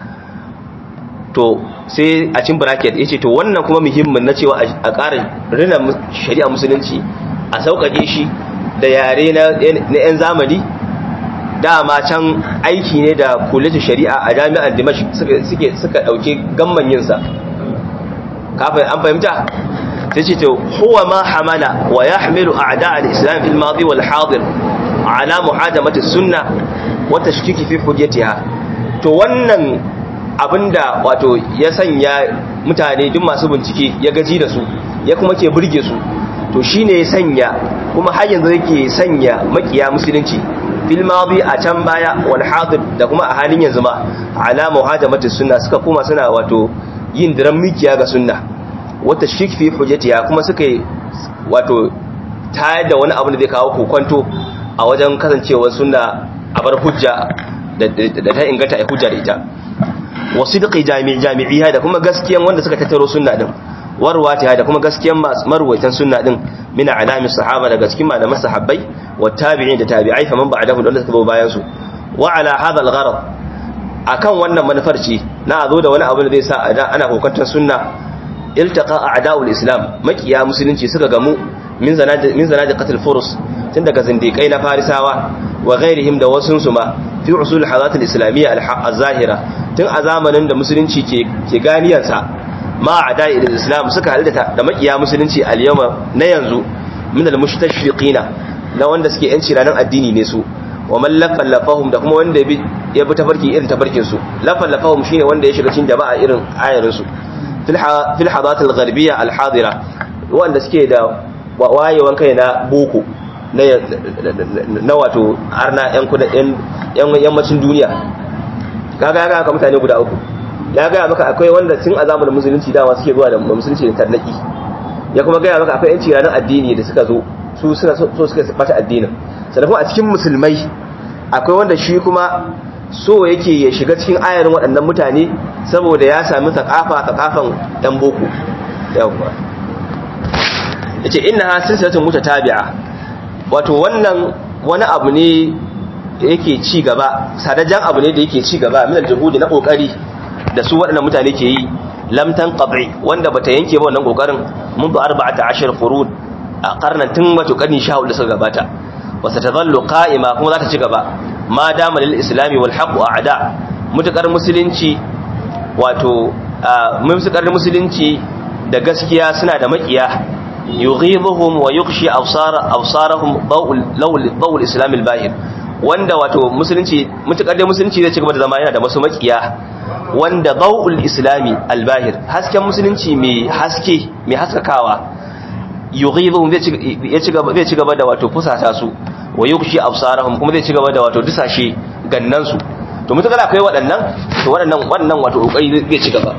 to sai a cin bracket ya ce to wannan kuma muhimmin na cewa a ƙara rina shari'a musulunci a sauƙaƙe shi da yare na ‘yan zamani dama can aiki ne da kulletin shari'a a jami'ar dimash suke suka dauke gamman yinsa kafin an fahimta sai ce to huwa ma hamala wa yahmilu a'da al-islam fil madi wal hadir ala muhadamati sunna wa tashkiki fi hujjatiha to wannan abinda wato ya sanya mutane duk masu bincike ya gaji da su ya kuma ke burge su to shine ya sanya kuma har yanzu yake sanya makiya musulunci fil madi a can baya wal hadir da kuma a halin yanzu ma ala muhajamati sunna suka kuma suna wato yin diran mikiya ga sunna wata shik fi hujjatiha kuma suka wato tayar da wani abu da zai kawo kokonto a wajen kasancewar sunna a bar hujja da ta inganta ai hujja da ita wasidqi jami'i jami'iha da kuma gaskiyan wanda suka tattaro sunna din warwatiha da kuma gaskiyan marwaitan sunna din min alami sahaba daga cikin malaman sahabbai wa tabi'in da tabi'ai faman ba'dahu da suka zo bayan su wa ala hadha al-gharad akan wannan manufar ce na zo da wani abu da zai sa ana kokantar sunna iltaqa a'da'ul islam makiya musulunci suka gamu min zanadi min zanadi qatl furus tun daga zindikai na farisawa wa ghairihim da wasun su ma fi usul hadath al-islamiyya al-zahira tun a zamanin da musulunci ke ke ganiyarsa ma a'da'i al-islam suka halitta da makiya musulunci al-yawma na yanzu min al-mushtashriqina na wanda suke yanci ranar addini ne su wa man lafallafahum da kuma wanda ya bi tafarki irin tafarkin su lafallafahum shine wanda ya shiga cikin jama'a irin ayarin su fil hadat al-gharbiyya al-hadira wanda suke da wayewan kai na boko na wato arna yan yan yammacin duniya kaga ga ka mutane guda uku ya ga maka akwai wanda tun a zamanin musulunci dama suke zuwa da musulunci da tarnaki ya kuma ga maka akwai yanci ranar addini da suka zo su suna so suka bata addinin sannan kuma a cikin musulmai akwai wanda shi kuma so yake ya shiga cikin ayarin waɗannan mutane saboda ya sami thakafa thakafan ɗan boko yawwa yace innaha silsilatun mutatabi'a wato wannan wani abu ne da yake ci gaba sadajan abu ne da yake ci gaba min aljuhudi na kokari da su waɗannan mutane ke yi lam tanqati wanda bata yanke ba wannan kokarin منذ 14 qurun a karnan tun wato karni 14 da suka gabata wa satadhallu qa'ima kuma za ta ci gaba ma dama lil islami wal haqq a'da mutakar musulunci wato mutakar musulunci da gaskiya suna da makiya yughibuhum wa yughshi absara absarahum dawul dawul islam al-bahir wanda wato musulunci mutukar da musulunci zai ci gaba da zama yana da masu makiya wanda dawul islami al-bahir hasken musulunci mai haske mai haskakawa yughibuhum zai ci gaba zai ci gaba da wato fusata su wa yughshi absarahum kuma zai ci gaba da wato dusashe gannan su to mutukar akwai waɗannan to waɗannan wannan wato kokari zai ci gaba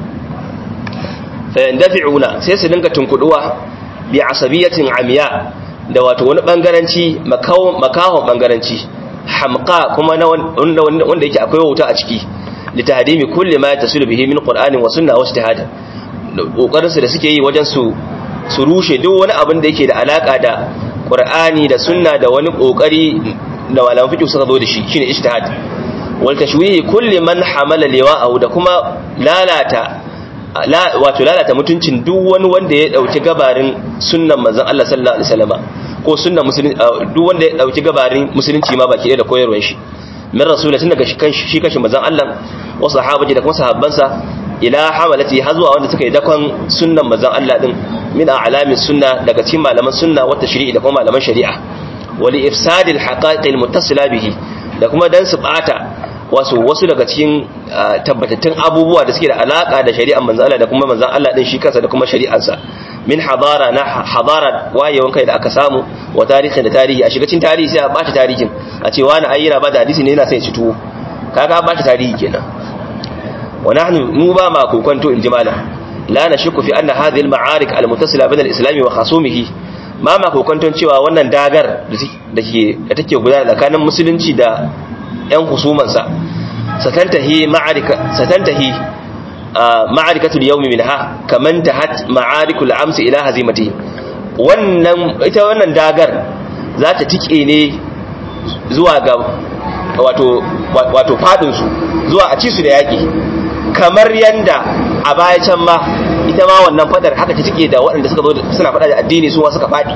fayandafi'una sai su dinga tunkuduwa bi asabiyatin amiya da wato wani bangaranci makawon bangaranci hamqa kuma na wanda wanda yake akwai wuta a ciki li tahdimi kulli ma yatasilu bihi min qur'anin wa sunna wa ijtihad kokarin su da suke yi wajen su su rushe duk wani abin da yake da alaka da qur'ani da sunna da wani kokari da malaman fiqh suka zo da shi shine ijtihad wal tashwihi kulli man hamala liwa'ahu da kuma lalata wato lalata mutuncin duk wani wanda ya dauki gabarin sunnan manzon Allah sallallahu alaihi wasallam ko sunnan musulunci duk wanda ya dauki gabarin musulunci ma baki da koyarwar shi min rasulatin daga shi kashi manzon Allah wa sahabaji da kuma sahabbansa ila hamalati har zuwa wanda suka yi dakon sunnan manzon Allah din min a'lamin sunna daga cikin malaman sunna wata shari'i da kuma malaman shari'a wali ifsadil haqa'iqil muttasila bihi da kuma dan su bata wasu wasu daga cikin tabbatattun abubuwa da suke da alaka da shari'ar manzon Allah da kuma manzon Allah din shi kansa da kuma shari'arsa min hadara na hadara wayewan kai da aka samu wa tarihin da tarihi a shiga cikin tarihi sai a bata tarihin a ce wani ai yana ba da hadisi ne yana sai ci tuwo kaga bata tarihi kenan wa nahnu mu ba ma kokonto in jimala la nashku fi anna hadhihi al-ma'arik al-muttasila bayna al-islam wa khasumihi ma ma kokonton cewa wannan dagar da ke da take gudana tsakanin musulunci da yan husumansa satantahi ma'arika satantahi ma'arikatul yawmi minha kaman tahat ma'arikul amsi ila hazimati wannan ita wannan dagar za ta tike ne zuwa ga wato wato fadin su zuwa a ci su da yaki kamar yanda a baya can ma ita ma wannan fadar haka ta tike da waɗanda suka zo suna fada da addini su ma suka fadi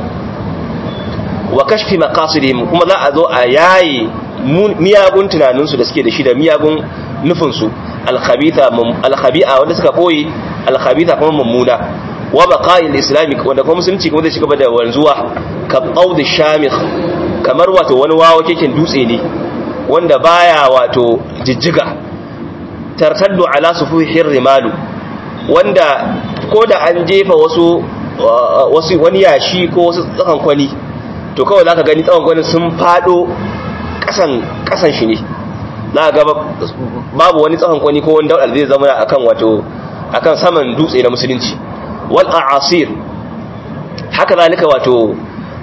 wa kashfi maqasidihim kuma za a zo a yayi miyagun tunaninsu da suke da shi da miyagun nufinsu alkhabi'a wanda suka boye alkhabitha kuma mummuna wa baqa'il islamic wanda kuma musulunci kuma zai shiga da wanzuwa ka qawd shamikh kamar wato wani wawo keken dutse ne wanda baya wato jijjiga tartaddu ala sufuhir rimalu wanda ko da an jefa wasu wasu wani yashi ko wasu tsakan kwani to kawai zaka gani tsakan kwani sun fado kasan kasan shi ne za ga babu wani tsakan kwani ko wani daudar zai zama akan wato akan saman dutse na musulunci wal a'asir haka zalika wato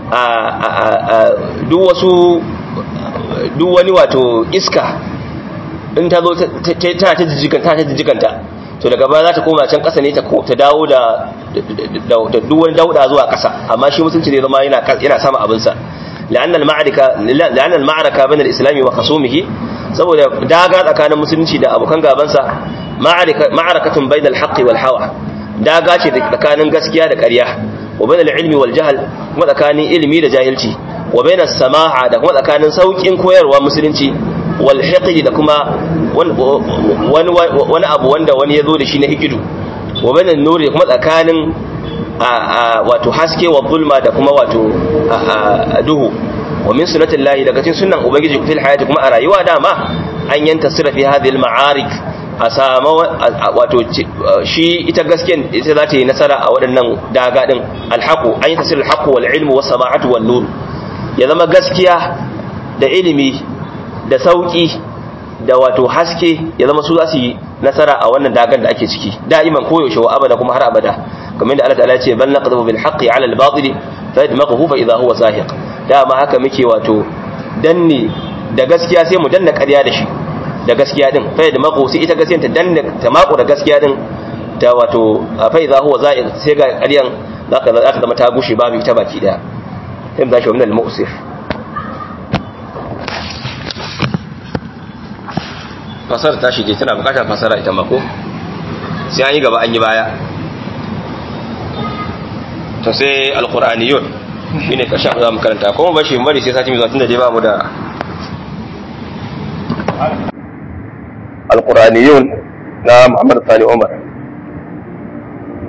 duk wasu duk wani wato iska in ta zo ta ta jijjikanta ta jijjikanta to daga baya za ta koma can ƙasa ne ta dawo da duk wani dauda zuwa ƙasa amma shi mutunci ne zama yana sama abinsa لأن المعركة لأن المعركة بين الإسلام وخصومه saboda daga tsakanin musulunci da abokan gabansa ma'arakatun bainal haqqi wal hawa daga ce tsakanin gaskiya da ƙarya wa bainal ilmi wal jahl kuma tsakanin ilimi da jahilci wa bainas samaha da kuma tsakanin saukin koyarwa musulunci wal hiqdi da kuma wani abu wanda wani ya zo da shi na hikidu wa bainan nuri kuma tsakanin wato haske wa zulma da kuma wato duhu wa min sunnatin lahi daga cikin sunnan ubangiji fil hayati kuma a rayuwa dama an yanta sira fi hadhihi al ma'arik a sama wato shi ita gaskiyan ita za ta yi nasara a waɗannan daga din alhaqu an yanta sira alhaqu wal ilmu was sama'atu wan nur ya zama gaskiya da ilimi da sauki da wato haske ya zama su za su yi nasara a wannan dagan da ake ciki da'iman koyaushe wa abada kuma har abada kamar da Allah ta'ala ce bal naqdhu bil haqqi 'ala al batil fa yadmaghu fa idha huwa zahiq dama haka muke wato danne da gaskiya sai mu danna ƙarya da shi da gaskiya din fa yadmaghu sai ita gaskiya ta danna ta mako da gaskiya din ta wato fa idha huwa zahiq sai ga ƙaryan zaka za ta zama ta gushe babu ita baki daya sai mu zashi wa min al mu'sir fasara ta shige tana bukatar fasara ita mako sai an yi gaba an yi baya to sai alkur'aniyun shi ne ƙarshen za mu karanta kuma bashi bari sai sati mai zuwa tun da dai ba mu da alkur'aniyun na muhammad sani umar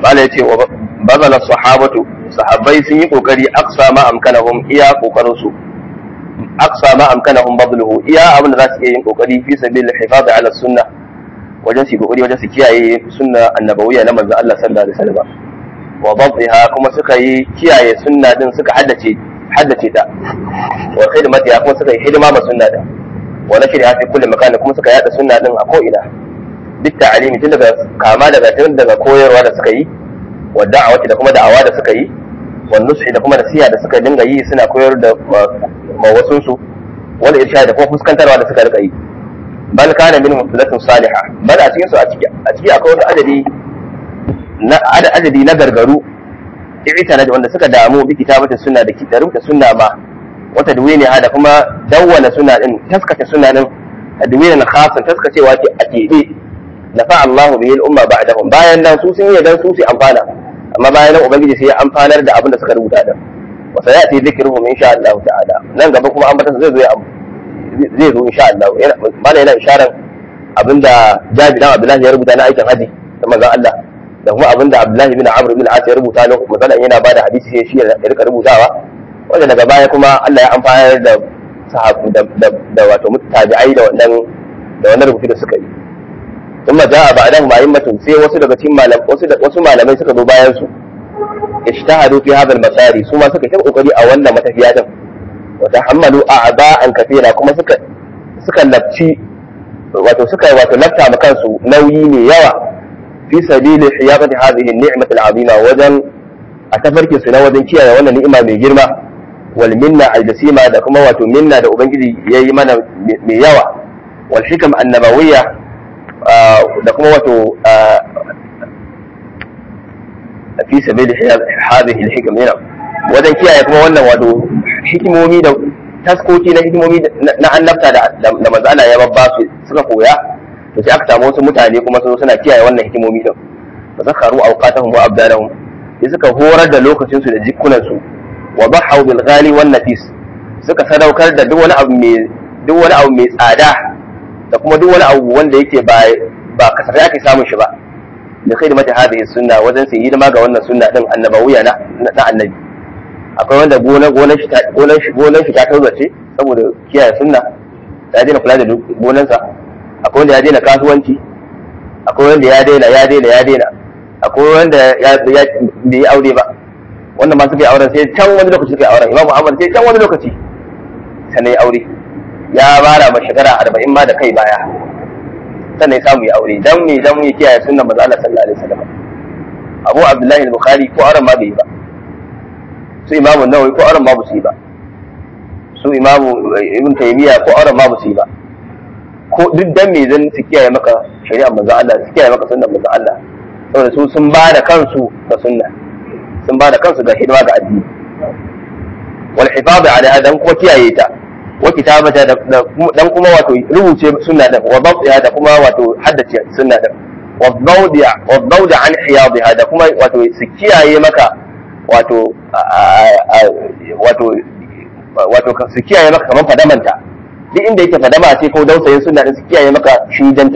mala yace wa bazala sahabatu sahabbai sun yi kokari aksa ma amkanahum iya kokarin su aksa ma amkanahum badluhu iya abin da za su iya yin kokari fi sabil hifaz ala sunna wajen su kokari wajen su kiyaye sunna annabawiyya na manzon Allah sallallahu alaihi wasallam wa dabtiha kuma suka yi kiyaye sunna din suka haddace haddace ta wa khidmatiha kuma suka yi hidima ma sunna din wa nashriha fi kulli makan kuma suka yada sunna din a ko ina duk ta'alimi tun daga kama daga tun daga koyarwa da suka yi wa da'awati da kuma da'awa da suka yi wa nushi da kuma nasiha da suka dinga yi suna koyar da mawasun su wal irshad da kuma fuskantarwa da suka rika yi bal kana min mufsidatun salihah bal a cikin su a ciki a ciki akwai wata adadi na adadi na gargaru i'tana da wanda suka damu bi kitabatin sunna da kitabu da sunna ma wata duwini da kuma dawwana sunna din taskace sunna din tadwinin khasan taskacewa ce a keɓe nafa Allahu bihi al-umma ba'dahum bayan nan su sun yi dan su su amfana amma bayan nan ubangiji sai ya amfanar da abin da suka rubuta din wa sayati dhikruhum insha Allah ta'ala nan gaba kuma an bata zai zo ya zai zo insha Allah yana mana yana isharar abinda Jabi dan Abdullahi ya rubuta na aikin haji da manzon Allah da kuma abinda Abdullahi bin Amr bin As ya rubuta lokacin manzon yana bada hadisi sai shi ya rika rubutawa wanda daga baya kuma Allah ya amfanar da sahabu da wato mutabi'ai da wannan da wannan rubutu da suka yi ثم جاء بعدهم أئمة sai wasu daga cikin malam wasu wasu malamai suka zo bayan su ishtahadu fi hadha al-masari su ma suka yi kokari a wannan matafiya din wa tahammalu a'ba'an kathira kuma suka suka lafci wato suka wato lafta ma kansu nauyi ne yawa fi sabili hiyaqati hadhihi an-ni'mah al-'azima wajen a tafarkin su na wajen kiyaye wannan ni'ima mai girma wal minna al-jasima da kuma wato minna da ubangiji yayi mana mai yawa wal hikam an-nabawiyya da kuma wato fi sabili hadhihi al-hikam yana wajen kiyaye kuma wannan wato hikimomi da taskoki na hikimomi na annabta da da manzo Allah ya babba su suka koya to sai aka samu wasu mutane kuma su suna kiyaye wannan hikimomi din fa zakaru awqatahum wa abdalahum sai suka horar da lokacin su da jikunan su wa bahaw bil ghali wan nafis suka sadaukar da duk wani abu mai duk wani abu mai tsada da kuma duk wani abu wanda yake ba ba kasafai ake samun shi ba da kai da mata hadhihi sunna wajen sai hidima ga wannan sunna din annabawiya na na annabi akwai wanda gona gonar shi gonar shi gonar shi ta tauzace saboda kiyaye sunna ya daina kula da gonansa akwai wanda ya daina kasuwanci akwai wanda ya daina ya daina ya daina akwai wanda ya bai yi aure ba wanda ma suka yi auren sai can wani lokaci suka yi auren imam muhammad sai can wani lokaci sannan ya aure ya bara ma shekara arba'in ma da kai baya sannan ya samu ya aure dan me dan me kiyaye sunnan manzo Allah sallallahu alaihi wasallam Abu Abdullahi al-Bukhari ko auren ma bai yi ba su Imam Nawawi ko auren ma ba su yi ba su Imam Ibn Taymiyyah ko auren ma ba su yi ba ko duk dan me zan su kiyaye maka shari'ar manzo Allah su kiyaye maka sunnan manzo Allah saboda su sun ba da kansu ga sunna sun ba da kansu ga hidima ga addini wal hifaz alaiha dan kuma kiyaye ta wa kitabata dan kuma wato rubuce sunna din wa dabtiha da kuma wato haddace sunna din wa dawdi'a wa dawda an hiyadha da kuma wato su kiyaye maka wato wato wato su kiyaye maka kaman fadamanta duk inda yake fadama ce ko dausayin sunna din su kiyaye maka shujanta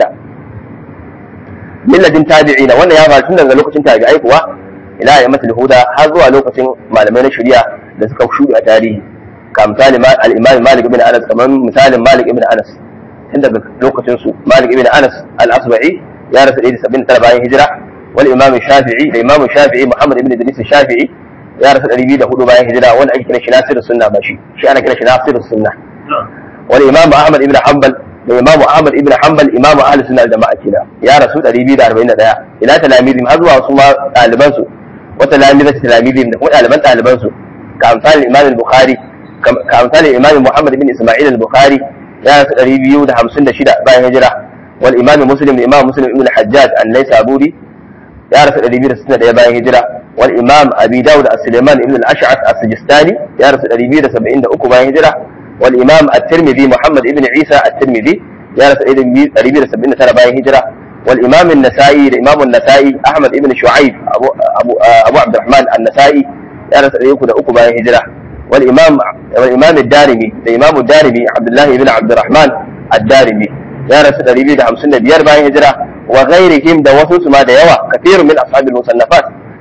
milladin tabi'ina wannan ya faru tun daga lokacin tabi'ai kuwa ila ayyamatul huda har zuwa lokacin malamai na shari'a da suka shuɗe a tarihi كمثال الإمام مالك بن أنس كمان مثال مالك بن أنس عندك لوكة سو مالك بن أنس الأصبعي يا رسول إيدي سبين تربعين هجرة والإمام الشافعي الإمام الشافعي محمد بن إدريس الشافعي يا رسول إيدي بيده هدو باين هجرة وانا أجي كنا شناصر السنة ماشي شي أنا كنا شناصر السنة والإمام أحمد بن حنبل الإمام أحمد بن حنبل إمام أهل السنة الجماعة كنا يا رسول إيدي بيده أربعين دقيقة إلى تلاميذهم هذوا وصما طالبانسو وتلاميذ تلاميذهم وطالبان طالبانسو كأمثال الإمام البخاري كأمثال الإمام محمد بن إسماعيل البخاري يا رسول biyu da hamsin da shida bayan hijira wal imam muslim imam muslim ibn al-hajjaj an laysa aburi ya rasu ɗari biyu da sittin da ɗaya bayan hijira wal imam abi dawud as-sulaiman ibn al-ash'ath as-sijistani ya rasu ɗari biyu da saba'in da uku bayan hijira wal imam at-tirmidhi muhammad ibn isa at-tirmidhi ya rasu ɗari biyu da saba'in da tara bayan hijira wal imam an-nasa'i da imam an-nasa'i ahmad ibn shu'aib abu abu abu abdurrahman an-nasa'i ya rasu ɗari uku da uku bayan hijira والإمام والإمام الدارمي الإمام الدارمي عبد الله بن عبد الرحمن الدارمي يا رسول الله بيد همسن بيار باين هجرة وغيرهم ده وسوس ما ده يوا كثير من أصحاب المصنفات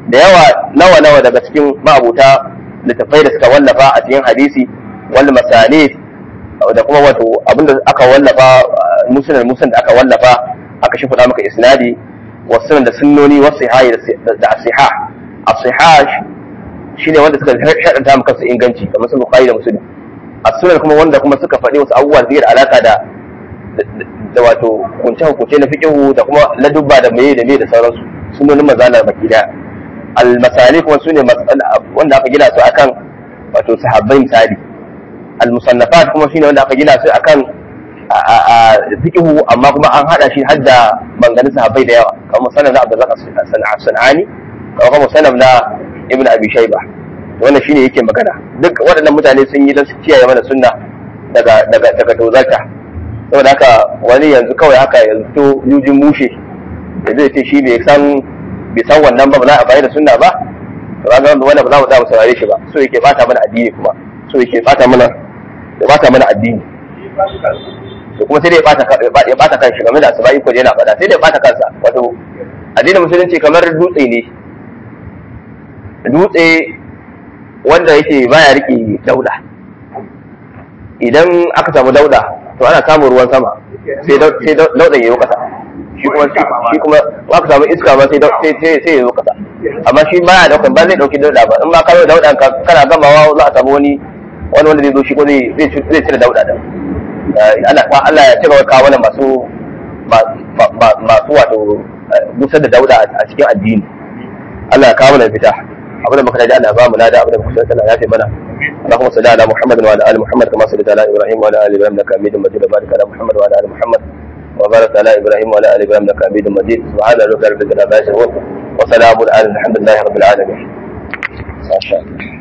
da yawa nawa nawa daga cikin ma'abuta littafai da suka wallafa a cikin hadisi wal masanid da kuma wato abinda aka wallafa musulun musulun da aka wallafa aka shi faɗa maka isnadi wasu da sunnoni wasu sihai da asiha asiha shine wanda suka shaɗanta maka su inganci kamar su bukhari da muslim as-sunan kuma wanda kuma suka faɗi wasu abubuwa da da alaka da da wato kunce hukunce na fiqhu da kuma ladubba da meye da meye da sauransu sunonin mazalar baki daya al-masali kuma sune wanda aka gina su akan wato sahabbai misali al-musannafat kuma shine wanda aka gina su akan a fiqhu amma kuma an hada shi har da banganin sahabbai da yawa kamar musannaf na Abdullah as-Sanani kamar musannaf na Ibn Abi Shayba wannan shine yake magana duk waɗannan mutane sun yi don su kiyaye mana sunna daga daga daga tozarta saboda haka wani yanzu kawai haka yanzu to yujin mushe da zai ce shi bai san bai san wannan ba ba za a bayar da sunna ba to kaga wannan ba za mu za mu saurare shi ba so yake bata mana addini kuma so yake bata mana ya bata mana addini to kuma sai dai ya bata kanshi game da asibai ko yana faɗa sai dai ya bata kansa wato addinin musulunci kamar dutse ne dutse wanda yake baya rike dauda idan aka samu dauda to ana samun ruwan sama sai daudan ya yi kasa shi kuma shi kuma aka samu iska ba sai sai sai ya yi kasa amma shi baya daukan ba zai dauki dauda ba in ba ka zo dauda kana gamawa za a samu wani wani wanda zai zo shi ko zai zai cire dauda din Allah Allah ya cire kawo wannan masu masu wato busar da dauda a cikin addini Allah ya kawo mana fita abin da muka ji Allah ba mu lada abin da muka san Allah ya fi mana اللهم صل على محمد وعلى ال محمد كما صليت على ابراهيم وعلى ال ابراهيم انك حميد مجيد وبارك على محمد وعلى ال محمد وبارك على ابراهيم وعلى ال ابراهيم انك حميد مجيد سبحان ربك رب العزه عما يصفون وسلام على الحمد لله رب العالمين ما شاء الله